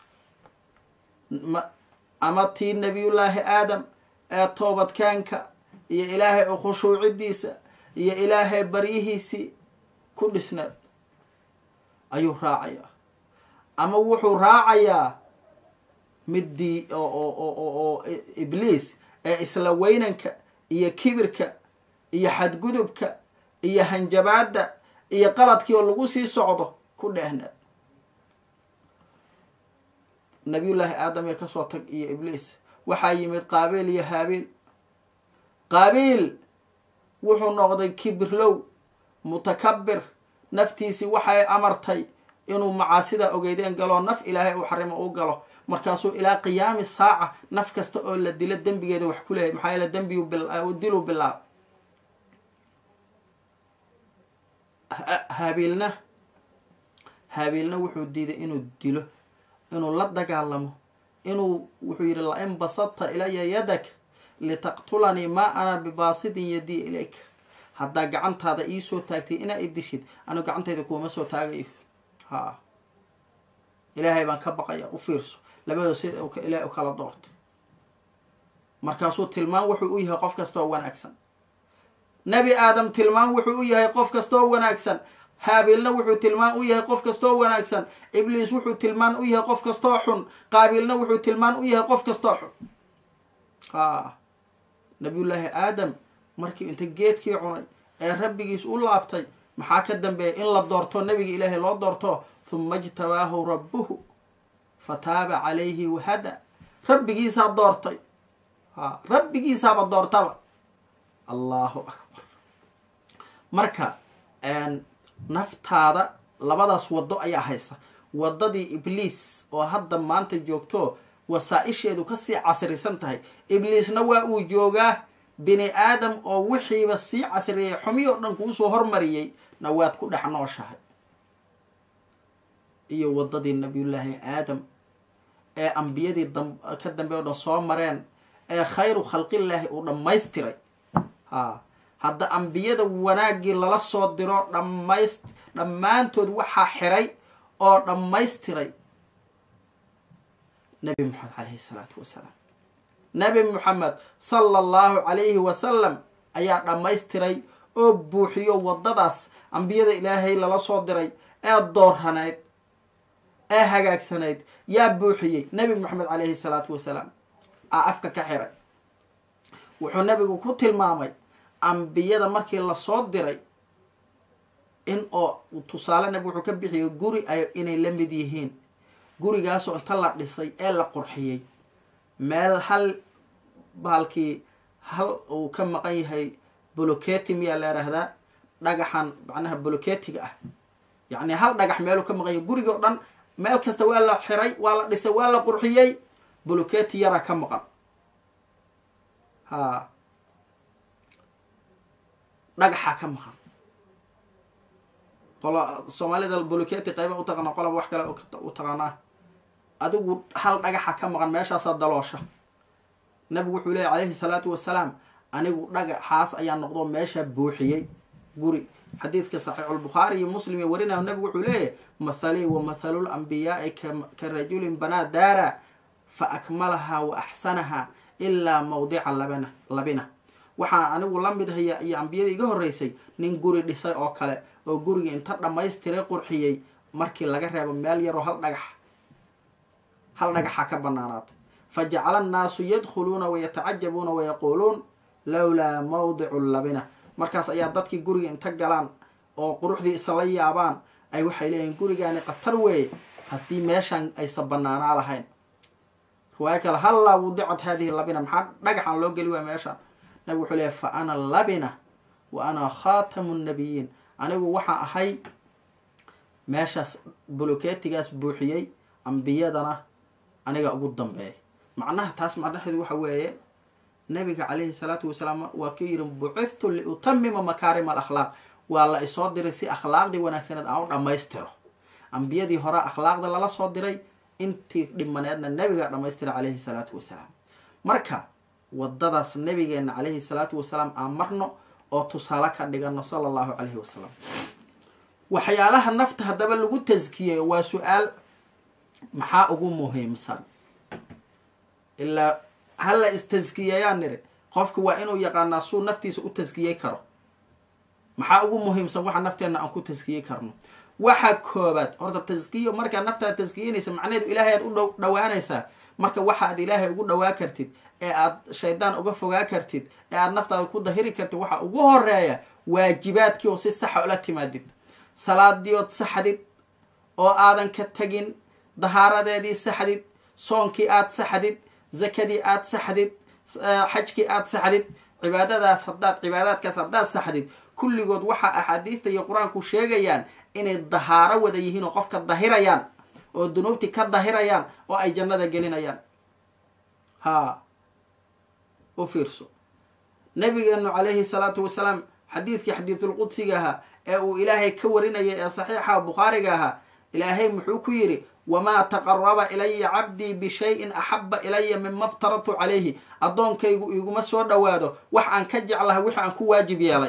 ama tii nebiyullaahi aadam ee toobadkeenka iyo ilaahay oo khushuucidiisa iyo ilaahay baryihiisii ku dhisneed ayuu raacayaa ama wuxuu raacayaa middii oo ibliis ee isla weynanka iyo kibirka iyo xadgudubka iyo hanjabaadda iyo qaladkii oo lagu sii socdo ku dheehneed nabiyullaahi aadam ee kasoo tag iyo ibliis waxaa yimid qaabiil iyo haabiil qaabiil wuxuu noqday kibirlow mutakabir naftiisii waxay amartay inuu macaasida ogeydeen galoo naf ilaahay uu xarimo u galo markaasuu ilaa qiyaami saaca naf kasta oo la dilo dembigeeda wax ku leeyahy maxaa yeele dembigu diluu bilaab haabiilna haabiilna wuxuu diiday inuu dilo inuu la dagaalamo inuu wuxuu yidhi la-in basadta ilaya yadak litaqtulanii maa ana bibaasidin yadii ilayka haddaa gacantaada iisoo taagtay inaa i dishid anu gacantayda kuuma soo taagayo ha ilaahay baan ka baqaya u fiirso labadoo sida ilaahay u kala doortay markaasuu tilmaan wuxuu u yahay qof kasta oo wanaagsan nebi aadam tilmaan wuxuu u yahay qof kasta oo wanaagsan haabiilna wuxuu tilmaan u yahay qof kastaoo wanaagsan ibliis wuxuu tilmaan u yahay qof kastoo xun qaabiilna wuxuu tilmaan u yahay qof kastoo xun ha nabiyullaahi aadam markii inta geedkii cunay ee rabbigiis u laabtay maxaa ka dambeeya in la doorto nabiga ilaahay loo doorto huma ijtabaahu rabbuhu fataaba calayhi wahada rabbigiisaa doortay ha rabbigiisaaba doortaba allahu akbar marka naftaada labadaas waddo ayaa haysa waddadii ibliis oo hadda maanta joogto wasaa-isheedu kasii casrisan tahay ibliisna waa uu joogaa bini aadam oo wixiiba sii casriyay xumi oo dhan kuusoo hormariyey na waad ku dhex nooshahay iyo waddadii nabiyullaahi aadam ee ambiyadii ka dambe o dhan soo mareen ee khayru khalqillaahi uu dhammaystiray ha hadda ambiyada wanaaggii lala soo diro dhammayst dhammaantood waxaa xiray oo dhammaystiray nabi moxamed calayhi salaatu wasalaam nabi moxamed sala allahu calayhi wasalam ayaa dhammaystiray oo buuxiyo waddadaas ambiyada ilaahay lala soo diray ee dooranayd ee hagaagsanayd yaa buuxiyey nabi moxamed calayhi salaatu wasalaam aa afka ka xiray wuxuu nabigu ku tilmaamay ambiyada markii lasoo diray in oo tusaale nabi wuxuu ka bixiyay guri ay inay la mid yihiin gurigaasoo inta la dhisay ee la qurxiyey meel hal baalkii hal uu ka maqan yahay boloketi miyaa la yidhaahdaa dhagaxan macnaha boloketiga ah yacni hal dhagax meeluu ka maqan yahay guriga o dhan meel kasta waa la xiray waa la dhisay waa la qurxiyey boloketi yaraa ka maqan ha dhagaxaa ka maqan qolo soomaalida boloketi qayba utaqaana qolaba wax kale u taqaanaa adigu hal dhagaxa ka maqan meeshaasaa daloosha nabigu wuxuu leeyay calayhi salaatu wasalaam anigu dhagaxaas ayaa noqdo meeshaa buuxiyey guri xadiidka saxiixulbukhaari iyo muslim iyo warinayo nabigu wuxuu leeyahy mathalii wa mathalul ambiyaai ka rajulin banaa daara fa akmalahaa wa axsanahaa ilaa mawdica labina labina waxaan anigu la mid haya iyo ambiyada iga horreysay nin guri dhisay oo kale oo guriga inta dhammaystiray qurxiyey markii laga reebo meel yaroo hal dhagax hal dhagaxa ka banaanaatay fa jacala annaasu yadkhuluuna wayatacajabuuna wayaquuluun lowlaa mawdicu labina markaas ayaa dadkii guriga inta galaan oo quruxdii isla yaabaan ay waxay leeyihin gurigaani khatar weeye haddii meeshan aysan banaanaa lahayn riwaayo kale hallaa wudicat haadihi labina maxaa dhagaxan loo geli waaya meeshaan nabig wuxuu leeyahy fa ana labina wa ana khaatamu nnabiyiin anigu waxaa ahay meeshaas boloketigaas buuxiyey ambiyadana aniga ugu dambeeya macnaha taas macnaheedu waxa weeye nabiga calayhi salaatu wasalaam waa ka yidhi bucithtu liutamima makaarima alakhlaaq waa la isoo diray si akhlaaqdii wanaagsaneed aan u dhammaystiro ambiyadii hore akhlaaqda lala soo diray intii dhimaneedna nabigaa dhammaystiray calayhi salaatu wasalaam marka wadadaas nabigeena calayhi salaatu wasalaam aan marno oo tusaale ka dhigano sala allahu calayhi wasalam waxyaalaha nafta haddaba lagu taskiyeyo waa su-aal maxaa ugu muhiimsan ilaa hala istaskiyeeyaan niri qofka waa inuu yaqaanaa suu naftiisa u taskiyey karo maxaa ugu muhiimsan waxa nafteenna aan ku taskiyey karno waxa koobaad horta taskiyo markaa naftaad taskiyeynaysa macnaheedu ilaahay aad u dh dhawaanaysaa marka waxa aad ilaahay ugu dhawaa kartid ee aad shaydaan uga fogaa kartid ee aad naftaada ku dahiri kartid waxa ugu horeeya waajibaadkii oo si saxa ula timaadid salaadiood saxdid oo aadan ka tegin dahaaradeedii saxdid soonkii aad saxdid zakadii aad saxdid xajkii aad saxdid cibaadadaas haddaad cibaadaadkaas haddaad saxdid kulligood waxa axaadiista iyo qur-aanku sheegayaan inay dahaaro wada yihiin oo qofka dahirayaan oo dunuubtii ka dahirayaan oo ay jannada gelinayaan ha u fiirso nabigeenu calayhi salaatu wasalaam xadiidkii xadiidulqudsiga ahaa ee uu ilaahay ka warinayay ee saxiixa bukhaariga ahaa ilaahay muxuu ku yidhi wamaa taqaraba ilaya cabdii bishayin axaba ilaya mima ftaradtu calayhi addoonkaygu iguma soo dhowaado wax aan ka jeclahay wixii aan ku waajib yeelay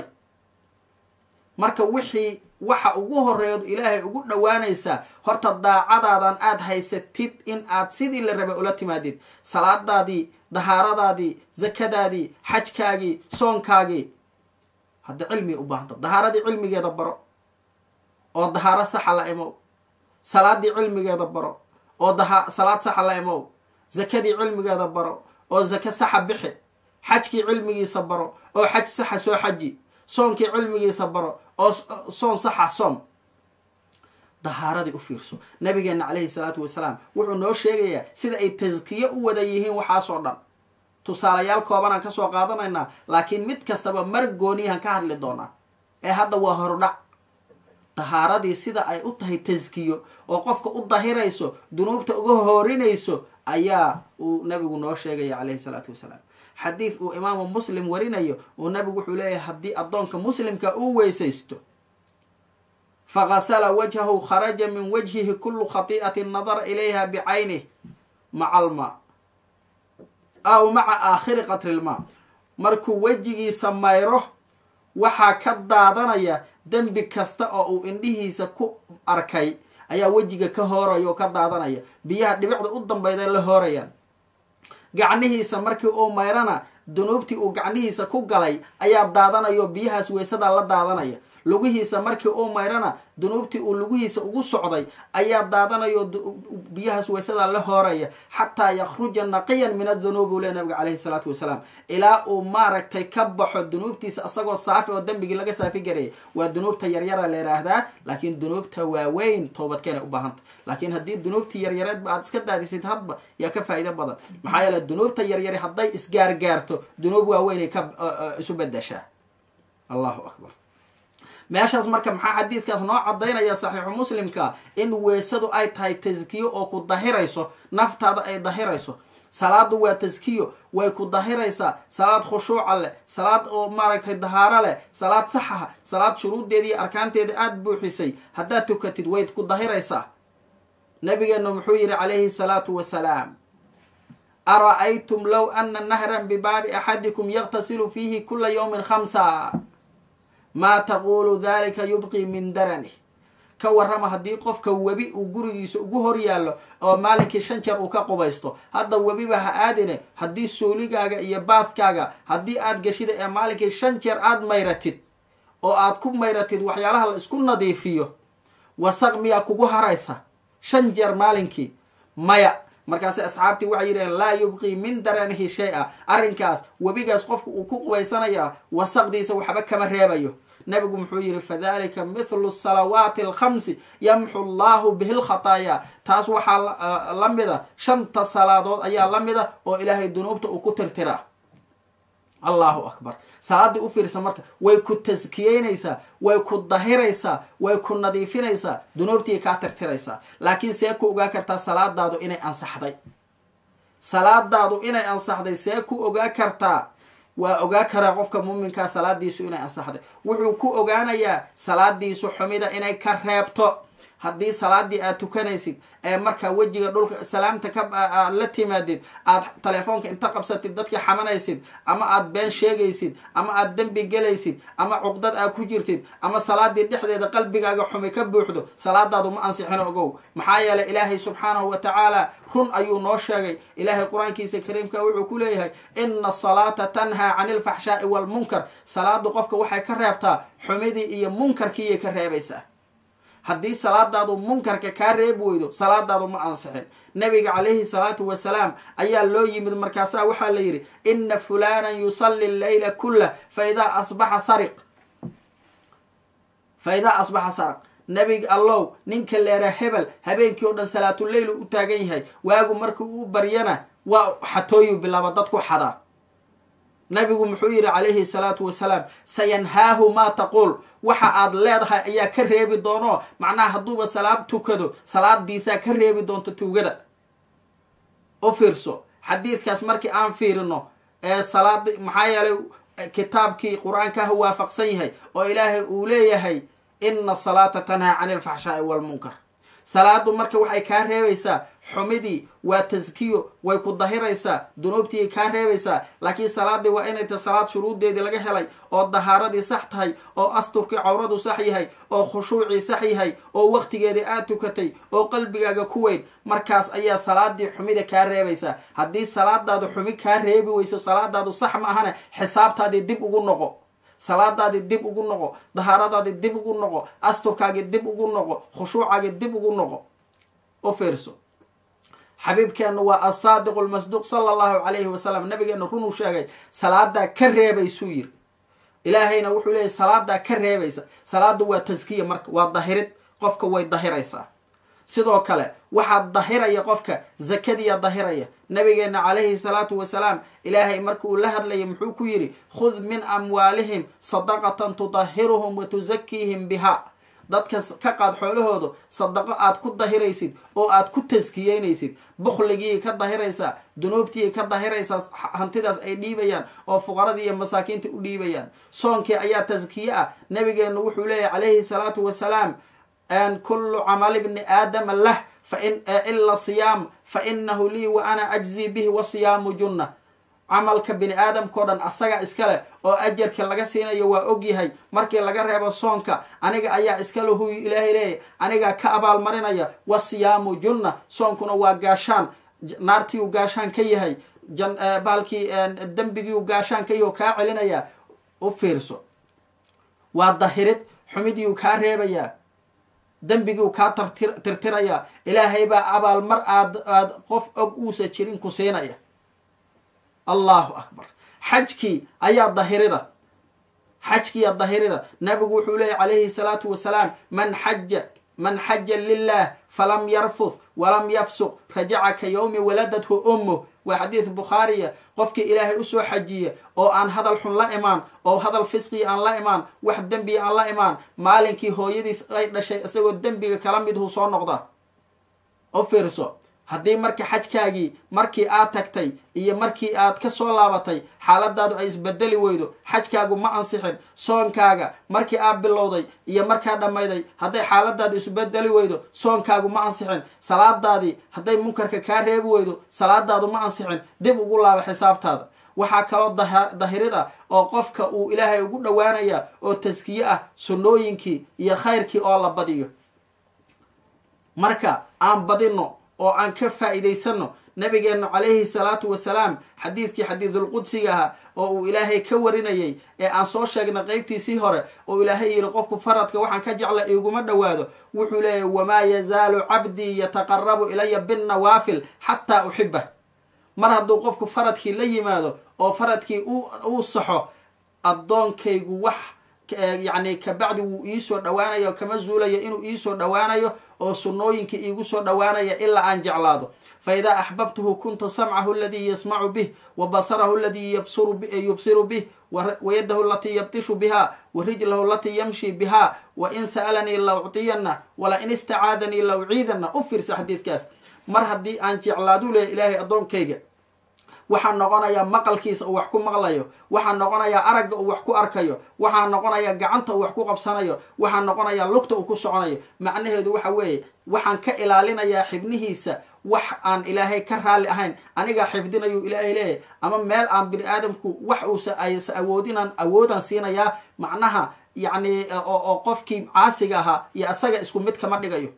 marka wixii waxa ugu horeeyood ilaahay ugu dhowaanaysaa horta daacadaadan aada haysatid in aad sidii la rabay ula timaadid salaadaadii dahaaradaadii zakadaadii xajkaagii soonkaagii hadda cilmi u baahanta dahaaradii cilmigeeda baro oo dahaaro saxa la imow salaadii cilmigeeda baro oo daha salaad saxa la imow zakadii cilmigeeda baro oo zake saxa bixi xajkii cilmigiisa baro oo xaj saxa soo xaji soonkii cilmigiisa baro oo soon saxa soom dahaaradii u fiirso nabigeena calayhi salaatu wasalaam wuxuu noo sheegayaa sida ay taskiye u wada yihiin waxaasoo dhan tusaalayaal koobanaan kasoo qaadanaynaa laakiin mid kastaba mar gooniyahan ka hadli doonaa ee hadda waa horudhac dahaaradii sida ay u tahay taskiyo oo qofka u dahirayso dunuubta uga hoorinayso ayaa uu nabigu noo sheegaya calayhi salaatu wasalaam xadiid uu imaamu muslim warinayo uu nabigu wuxuu leeyahay haddii addoonka muslimka uu weysaysto fagasala wajhahu kharaja min wajhihi kullu khati'atin nadara ilayha bicaynih maca almaa aw maca aakhiri qatri lmaa markuu wejigiisa mayro waxaa ka daadanaya dembi kasta oo uu indhihiisa ku arkay ayaa wejiga ka hooraya oo ka daadanaya biyaha dhibicda u dambayday la hoorayaan gacnihiisa markii uu mayrana dunuubtii uu gacnihiisa ku galay ayaa daadanaya oo biyahaas weysadaa la daadanaya lugihiisa markii uu mayrana dunuubtii uu lugihiisa ugu socday ayaa daadanaya oo biyahaas weysadaa la hooraya xataa yakhruja naqiyan min adunuub uu le nabiga caleyhi salaatu wasalaam ilaa uu maaragtay ka baxo dunuubtiisa asagoo saafi oo dembigii laga saafi garaya waa dunuubta yaryara la yidhaahdaa laakiin dunuubta waaweyn toobadkeenay u baahanta laakiin haddii dunuubtii yaryareedba aad iska daadisid hadba yaa ka faa'iido badan maxaa yeele dunuubta yaryari hadday isgaargaarto dunuub waaweynay ka isu bedeshaa allahu akbar meeshaas marka maxaa xadiidkaas noo cadaynaya saxiixu muslimka in weysadu ay tahay taskiyo oo ku dahirayso naftaada ay dahirayso salaadu waa taskiyo way ku dahiraysaa salaad khushuuca leh salaad oo maaragtay dahaaro leh salaad saxaha salaad shuruuddeeda iyo arkaanteeda aada buuxisay haddaad tukatid wayd ku dahiraysaa nabigeenu muxuu yihi calayhi salaatu wasalaam ara-aytum low ana nahran bibaabi axadikum yaqtasilu fiihi kula yawmin khamsa maa taquulu dalika yubqii min darani ka warrama haddii qofka webi uu gurigiisa ugu hor yaallo oo maalinkii shan jeer uu ka qubaysto hadda webiba ha aadine haddii suuligaaga iyo baadkaaga haddii aad geshida ee maalinkii shan jeer aad mayratid oo aad ku mayratid waxyaalaha la isku nadiifiyo wasaq miyaa kugu haraysa shan jeer maalinkii maya markaasi asxaabtii waxay yidhaheen laa yubqii min daranihi shay-a arrinkaas webigaas qofka uu ku qubaysanayaa wasaqdiisa waxba kama reebayo nabigu muxuu yihi fadalika mithlu salawaati alkhamsi yamxu llahu bihi lkhataaya taas waxaa la mida shanta salaadood ayaa la mida oo ilaahay dunuubta uu ku tirtiraa allahu akbar salaaddii u fiirsa marka way ku taskiyeynaysaa way ku dahiraysaa way ku nadiifinaysaa dunuubtii kaa tirtiraysaa laakiin see ku ogaa kartaa salaadaadu inay ansaxday salaadaadu inay ansaxday see ku ogaa kartaa waa ogaa karaa qofka muuminkaa salaadiisu inay ansaxday wuxuu ku ogaanayaa salaadiisu xumida inay ka reebto haddii salaadii aad tukanaysid ee markaa wejiga dhulka salaamta ka aad la timaadid aad telefoonka inta qabsatid dadkii xamanaysid ama aad been sheegaysid ama aad dembi gelaysid ama cuqdad aad ku jirtid ama salaadii dhexdeeda qalbigaaga xumi ka buuxdo salaadaadu ma ansixin ogow maxaa yeeley ilaahay subxaanahu wa tacaala run ayuu noo sheegay ilaahay qur-aankiisa kariimka wuxuu ku leeyahay ina asalaata tanhaa cani alfaxshaai waalmunkar salaadu qofka waxay ka reebtaa xumidii iyo munkarkiiyay ka reebaysaa haddii salaadaadu munkarka kaa reebi weydo salaadaadu ma ansixin nabiga calayhi salaatu wasalaam ayaa loo yimid markaasaa waxaa la yidhi ina fulanan yusalli leyla kullah faidaa asbaxa sariq fa idaa asbaxa saraq nabiga allow ninka leera hebel habeenkii oo dhan salaatuleyl u taagan yahay waagu markii uu baryana waa xatooyu bilaaba dadku xadaa nabigu muxuu yidhi calayhi salaatu wasalaam sayanhaahu maa taquul waxa aad leedahay ayaa ka reebi doono macnaha hadduuba salaad tukado salaadiisaa ka reebi doonto tuugada u fiirso xadiidkaas markii aan fiirino ee salaad maxaa yeelay kitaabkii qur-aankaha waafaqsan yahay oo ilaahay uu leeyahay ina salaata tanhaa cani alfaxshaai waalmunkar salaadu marka waxay kaa reebaysaa xumidii waa taskiyo way ku dahiraysaa dunuubtii kaa reebaysaa laakiin salaadii waa inay tahay salaad shuruuddeedii laga helay oo dahaaradii sax tahay oo asturkii cawradu sax yahay oo khushuucii sax yahay oo waqtigeedii aad tukatay oo qalbigaaga ku weyn markaas ayaa salaadii xumida kaa reebaysaa haddii salaadaadu xumi kaa reebi weyso salaadaadu sax ma ahane xisaabtaadii dib ugu noqo salaadaadii dib ugu noqo dahaaradaadii dib ugu noqo asturkaagii dib ugu noqo khushuucaagii dib ugu noqo u fiirso xabiibkeenna waa asaadiqu lmasduuq sala allahu calayhi wasalam nabigeena runuu sheegay salaadaa ka reebaysuu yiri ilaahayna wuxuu leeyahy salaadaa ka reebaysa salaadu waa taskiya marka waa dahirid qofka way dahiraysaa sidoo kale waxaa dahiraya qofka zakadiya dahiraya nabigeena calayhi salaatu wasalaam ilaahay marka uu la hadlayay muxuu ku yidhi khud min amwaalihim sadaqatan tudahiruhum wa tusakiihim biha dadka ka qaad xoolahooda sadaqo aad ku dahiraysid oo aad ku taskiyeynaysid bukhligii ka dahiraysaa dunuubtii ka dahiraysaa hantidaas ay dhiibayaan oo fuqaradii iyo masaakiinta u dhiibayaan soonkii ayaa taskiye ah nabigeenu wuxuu leeyahy calayhi salaatu wasalaam kullu camali bni aadama lah fain ila siyaam fa inahu lii wa ana ajzii bihi wa siyaamu junna camalka bini aadamkao dhan asaga iska leh oo ajarka laga siinayo waa ogyahay markii laga reebo soonka aniga ayaa iskale huyu ilaahay leeyahy anigaa ka abaalmarinaya wasiyaamu junna soonkuna waa gaashaan naartiiu gaashaan ka yahay baalkii dembigiiu gaashaan ka yahy oo kaa celinaya u fiirso waa dahirid xumidiiu kaa reebayaa dembigiiu kaa tirtirayaa ilaahay baa abaalmar aad aad qof og uusa jirin ku siinaya allahu akbar xajkii ayaa dahirida xajkiiya dahirida nabigu wuxuu leeyay calayhi salaatu wasalaam man xaja man xaja lilah falam yarfuth walam yafsuq rajaca ka yowmi waladathu ummuh waa xadiis bukhaariya qofkii ilaahay usoo xajiya oo aan hadal xun la imaan oo hadal fisqii aan la imaan wax dembiga aan la imaan maalinkii hooyadiis ay dhashay isagoo dembiga kala midhu soo noqda u fiirso haddii marka xajkaagii markii aad tagtay iyo markii aad ka soo laabatay xaaladaadu ay isbedeli weydo xajkaagu ma ansixin soonkaaga markii aad bilowday iyo markaa dhammayday hadday xaaladaadu isbedeli weydo soonkaagu ma ansixin salaadaadii hadday munkarka kaa reebi weydo salaadaadu ma ansixin dib ugu laaba xisaabtaada waxaa kaloo dahirida oo qofka uu ilaahay ugu dhowaanaya oo taskiye ah sunnooyinkii iyo khayrkii oo la badiyo marka aan badino oo aan ka faa'iidaysano nabigeenna calayhi salaatu wasalaam xadiidkii xadiisulqudsiga ahaa oo uu ilaahay ka warinayay ee aan soo sheegnay qeybtiisii hore oo ilaahay yidhi qofku faradka waxaan ka jecla iguma dhowaado wuxuu leeyahy wamaa yazaalu cabdii yataqarabu ilaya binnawaafil xataa uxibah mar hadduu qofku faradkii la yimaado oo faradkii uu saxo addoonkaygu wax yacni kabacdi wuu iisoo dhowaanayo kama zuulayo inuu iisoo dhowaanayo oo sunnooyinka iigu soo dhowaanaya ilaa aan jeclaado fa idaa axbabtuhu kuntu samcahu aladii yasmacu bih wa basarahu aladii yubsiru bih wayadahu alatii yabtishu biha wa rijlahu alatii yamshi biha wa in sa'alanii la uctiyana wala in istacaadanii la uciidana u fiirsa xadiidkaas mar haddii aan jeclaadu leeya ilaahay addoonkayga waxaa noqonayaa maqalkiisa uu wax ku maqlayo waxaa noqonayaa aragga uu wax ku arkayo waxaa noqonayaa gacanta uu wax ku qabsanayo waxaa noqonayaa lugta uu ku soconayo macnaheedu waxa weeye waxaan ka ilaalinayaa xibnihiisa wax aan ilaahay ka raalli ahayn anigaa xifdinayuu ilaahay leeyahy ama meel aan bini aadamku wax uusa aysa awoodinaan awoodaan siinayaa macnaha yacni oo qofkii caasiga ahaa iyo asaga isku mid kama dhigayo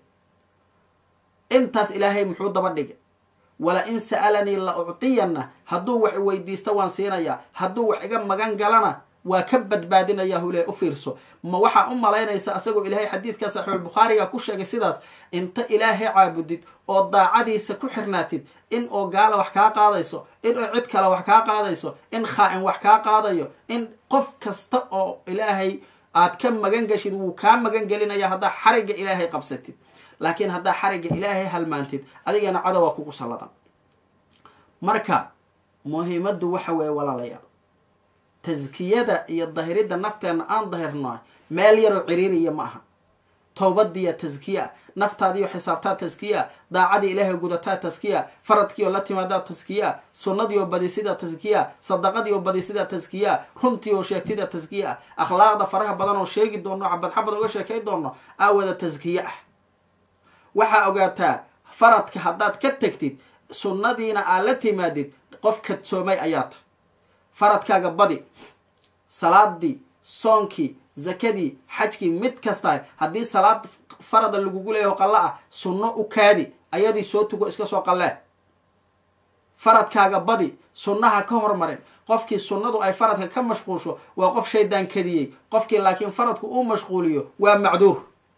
intaas ilaahay muxuu daba dhigay wala in sa'alanii la uctiyana hadduu wax weydiista waan siinayaa hadduu wax iga magan galana waa ka badbaadinaya hule u fiirso ma waxaa u malaynaysa asagoo ilaahay xadiidka saxiixulbukhaariga ku sheegay sidaas inta ilaahay caabudid oo daacadiisa ku xirnaatid in oo gaala wax kaa qaadayso in oo cid kale wax kaa qaadayso in khaa-in wax kaa qaadayo in qof kasta oo ilaahay aad ka magan gashid wuu kaa magan gelinaya haddaa xarigga ilaahay qabsatid laakiin haddaa xarigga ilaahay halmaantid adigana cadowaa kugu salladan marka muhiimaddu waxa weeye walaalayaal taskiyada iyo dahiridda nafteenna aan dahirno meel yaroo ciriiriya ma aha towbadiya taskiya naftaadiyo xisaabtaa taskiya daacadii ilaahay gudataa taskiya faradkiioo la timaadaa taskiya sunnadiioo badisida taskiya sadaqadiioo badisida taskiya runtiioo sheegtida taskiya akhlaaqda faraha badan oo sheegi doono xabad xabad oga sheekay doono aawada taskiye ah waxaa ogaataa faradka haddaad ka tegtid sunnadiina aad la timaadid qof kadsoomay ayaa tahay faradkaaga badi salaadii soonkii zakadii xajkii mid kasta haddii salaad farada lagugu leeyaho qallo ah sunno u kaadi ayadii soo tugo iska soo qallee faradkaaga badi sunnaha ka hormarin qofkii sunnadu ay faradka ka mashquulsho waa qof shaydaan kadiyey qofkii laakiin faradku uu mashquuliyo waa macduur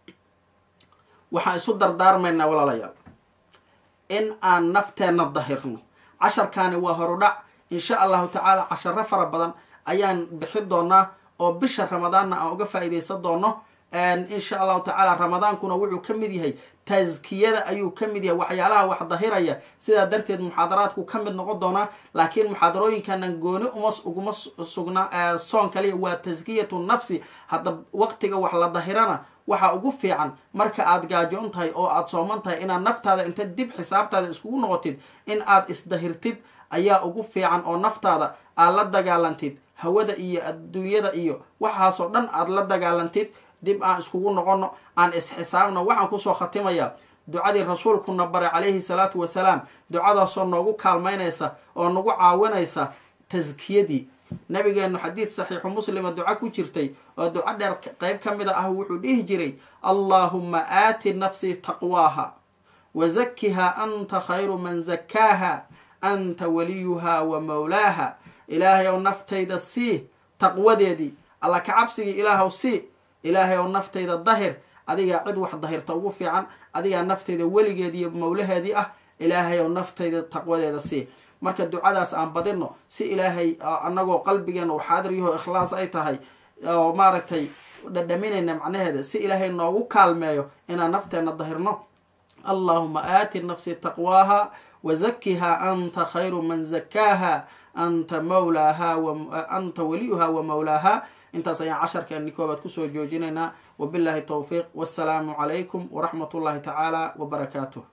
waxaan isu dardaarmaynaa walaalayaal in aan nafteenna dahirno casharkaani waa horudhac insha allahu tacaala casharo fara badan ayaan bixi doonaa oo bisha ramadaanna aan uga faa'iidaysan doono insha allahu tacaala ramadaankuna wuxuu ka mid yahay taskiyada ayuu ka mid yahay waxyaalaha wax dahiraya sidaa darteed muxaadaraadku ka mid noqon doonaa laakiin muxaadarooyinkanan gooni uma uguma sugna soon kaliya waa taskiyatu nafsi hadda waqtiga wax la dahirana waxaa ugu fiican marka aad gaajoon tahay oo aad sooman tahay inaad naftaada inta dib xisaabtaada iskugu noqotid in aad isdahirtid ayaa ugu fiican oo naftaada aad la dagaalantid hawada iyo adduunyada iyo waxaasoo dhan aad la dagaalantid dib aan iskugu noqono aan isxisaabno waxaan kusoo khatimayaa ducadii rasuulkuna baray calayhi salaatu wasalaam ducadaasoo noogu kaalmaynaysa oo nagu caawinaysa taskiyadii nabigeenu xadiid saxiixu muslima duco ku jirtay oo duco dheer qeyb ka mida ah wuxuu dhihi jiray allaahuma aati nafsii taqwaaha wa zakiha anta khayru man zakaaha anta waliyuha wa mawlaaha ilaahay ow naftayda sii taqwadeedii alla ka cabsigii ilaahw sii ilaahay ow naftayda dahir adigaa cid wax dahirta ugu fiican adigaa naftayda weligeedii iyo mawlaheedii ah ilaahay ow naftayda taqwadeeda sii marka ducadaas aan badino si ilaahay anagoo qalbigeena uu xaadir yaho ikhlaas ay tahay oo maaragtay dhadhaminayna macnaheeda si ilaahay noogu kaalmeeyo inaan nafteenna dahirno allahuma aati nafsi taqwaaha wa zakiha anta khayru man zakaaha anta mawlaaha anta waliyuha wa mawlaaha intaas ayaan casharkeeni koobaad kusoo joojinaynaa wabillahi towfiiq wassalaamu calaykum waraxmat ullahi tacaala wabarakaatuh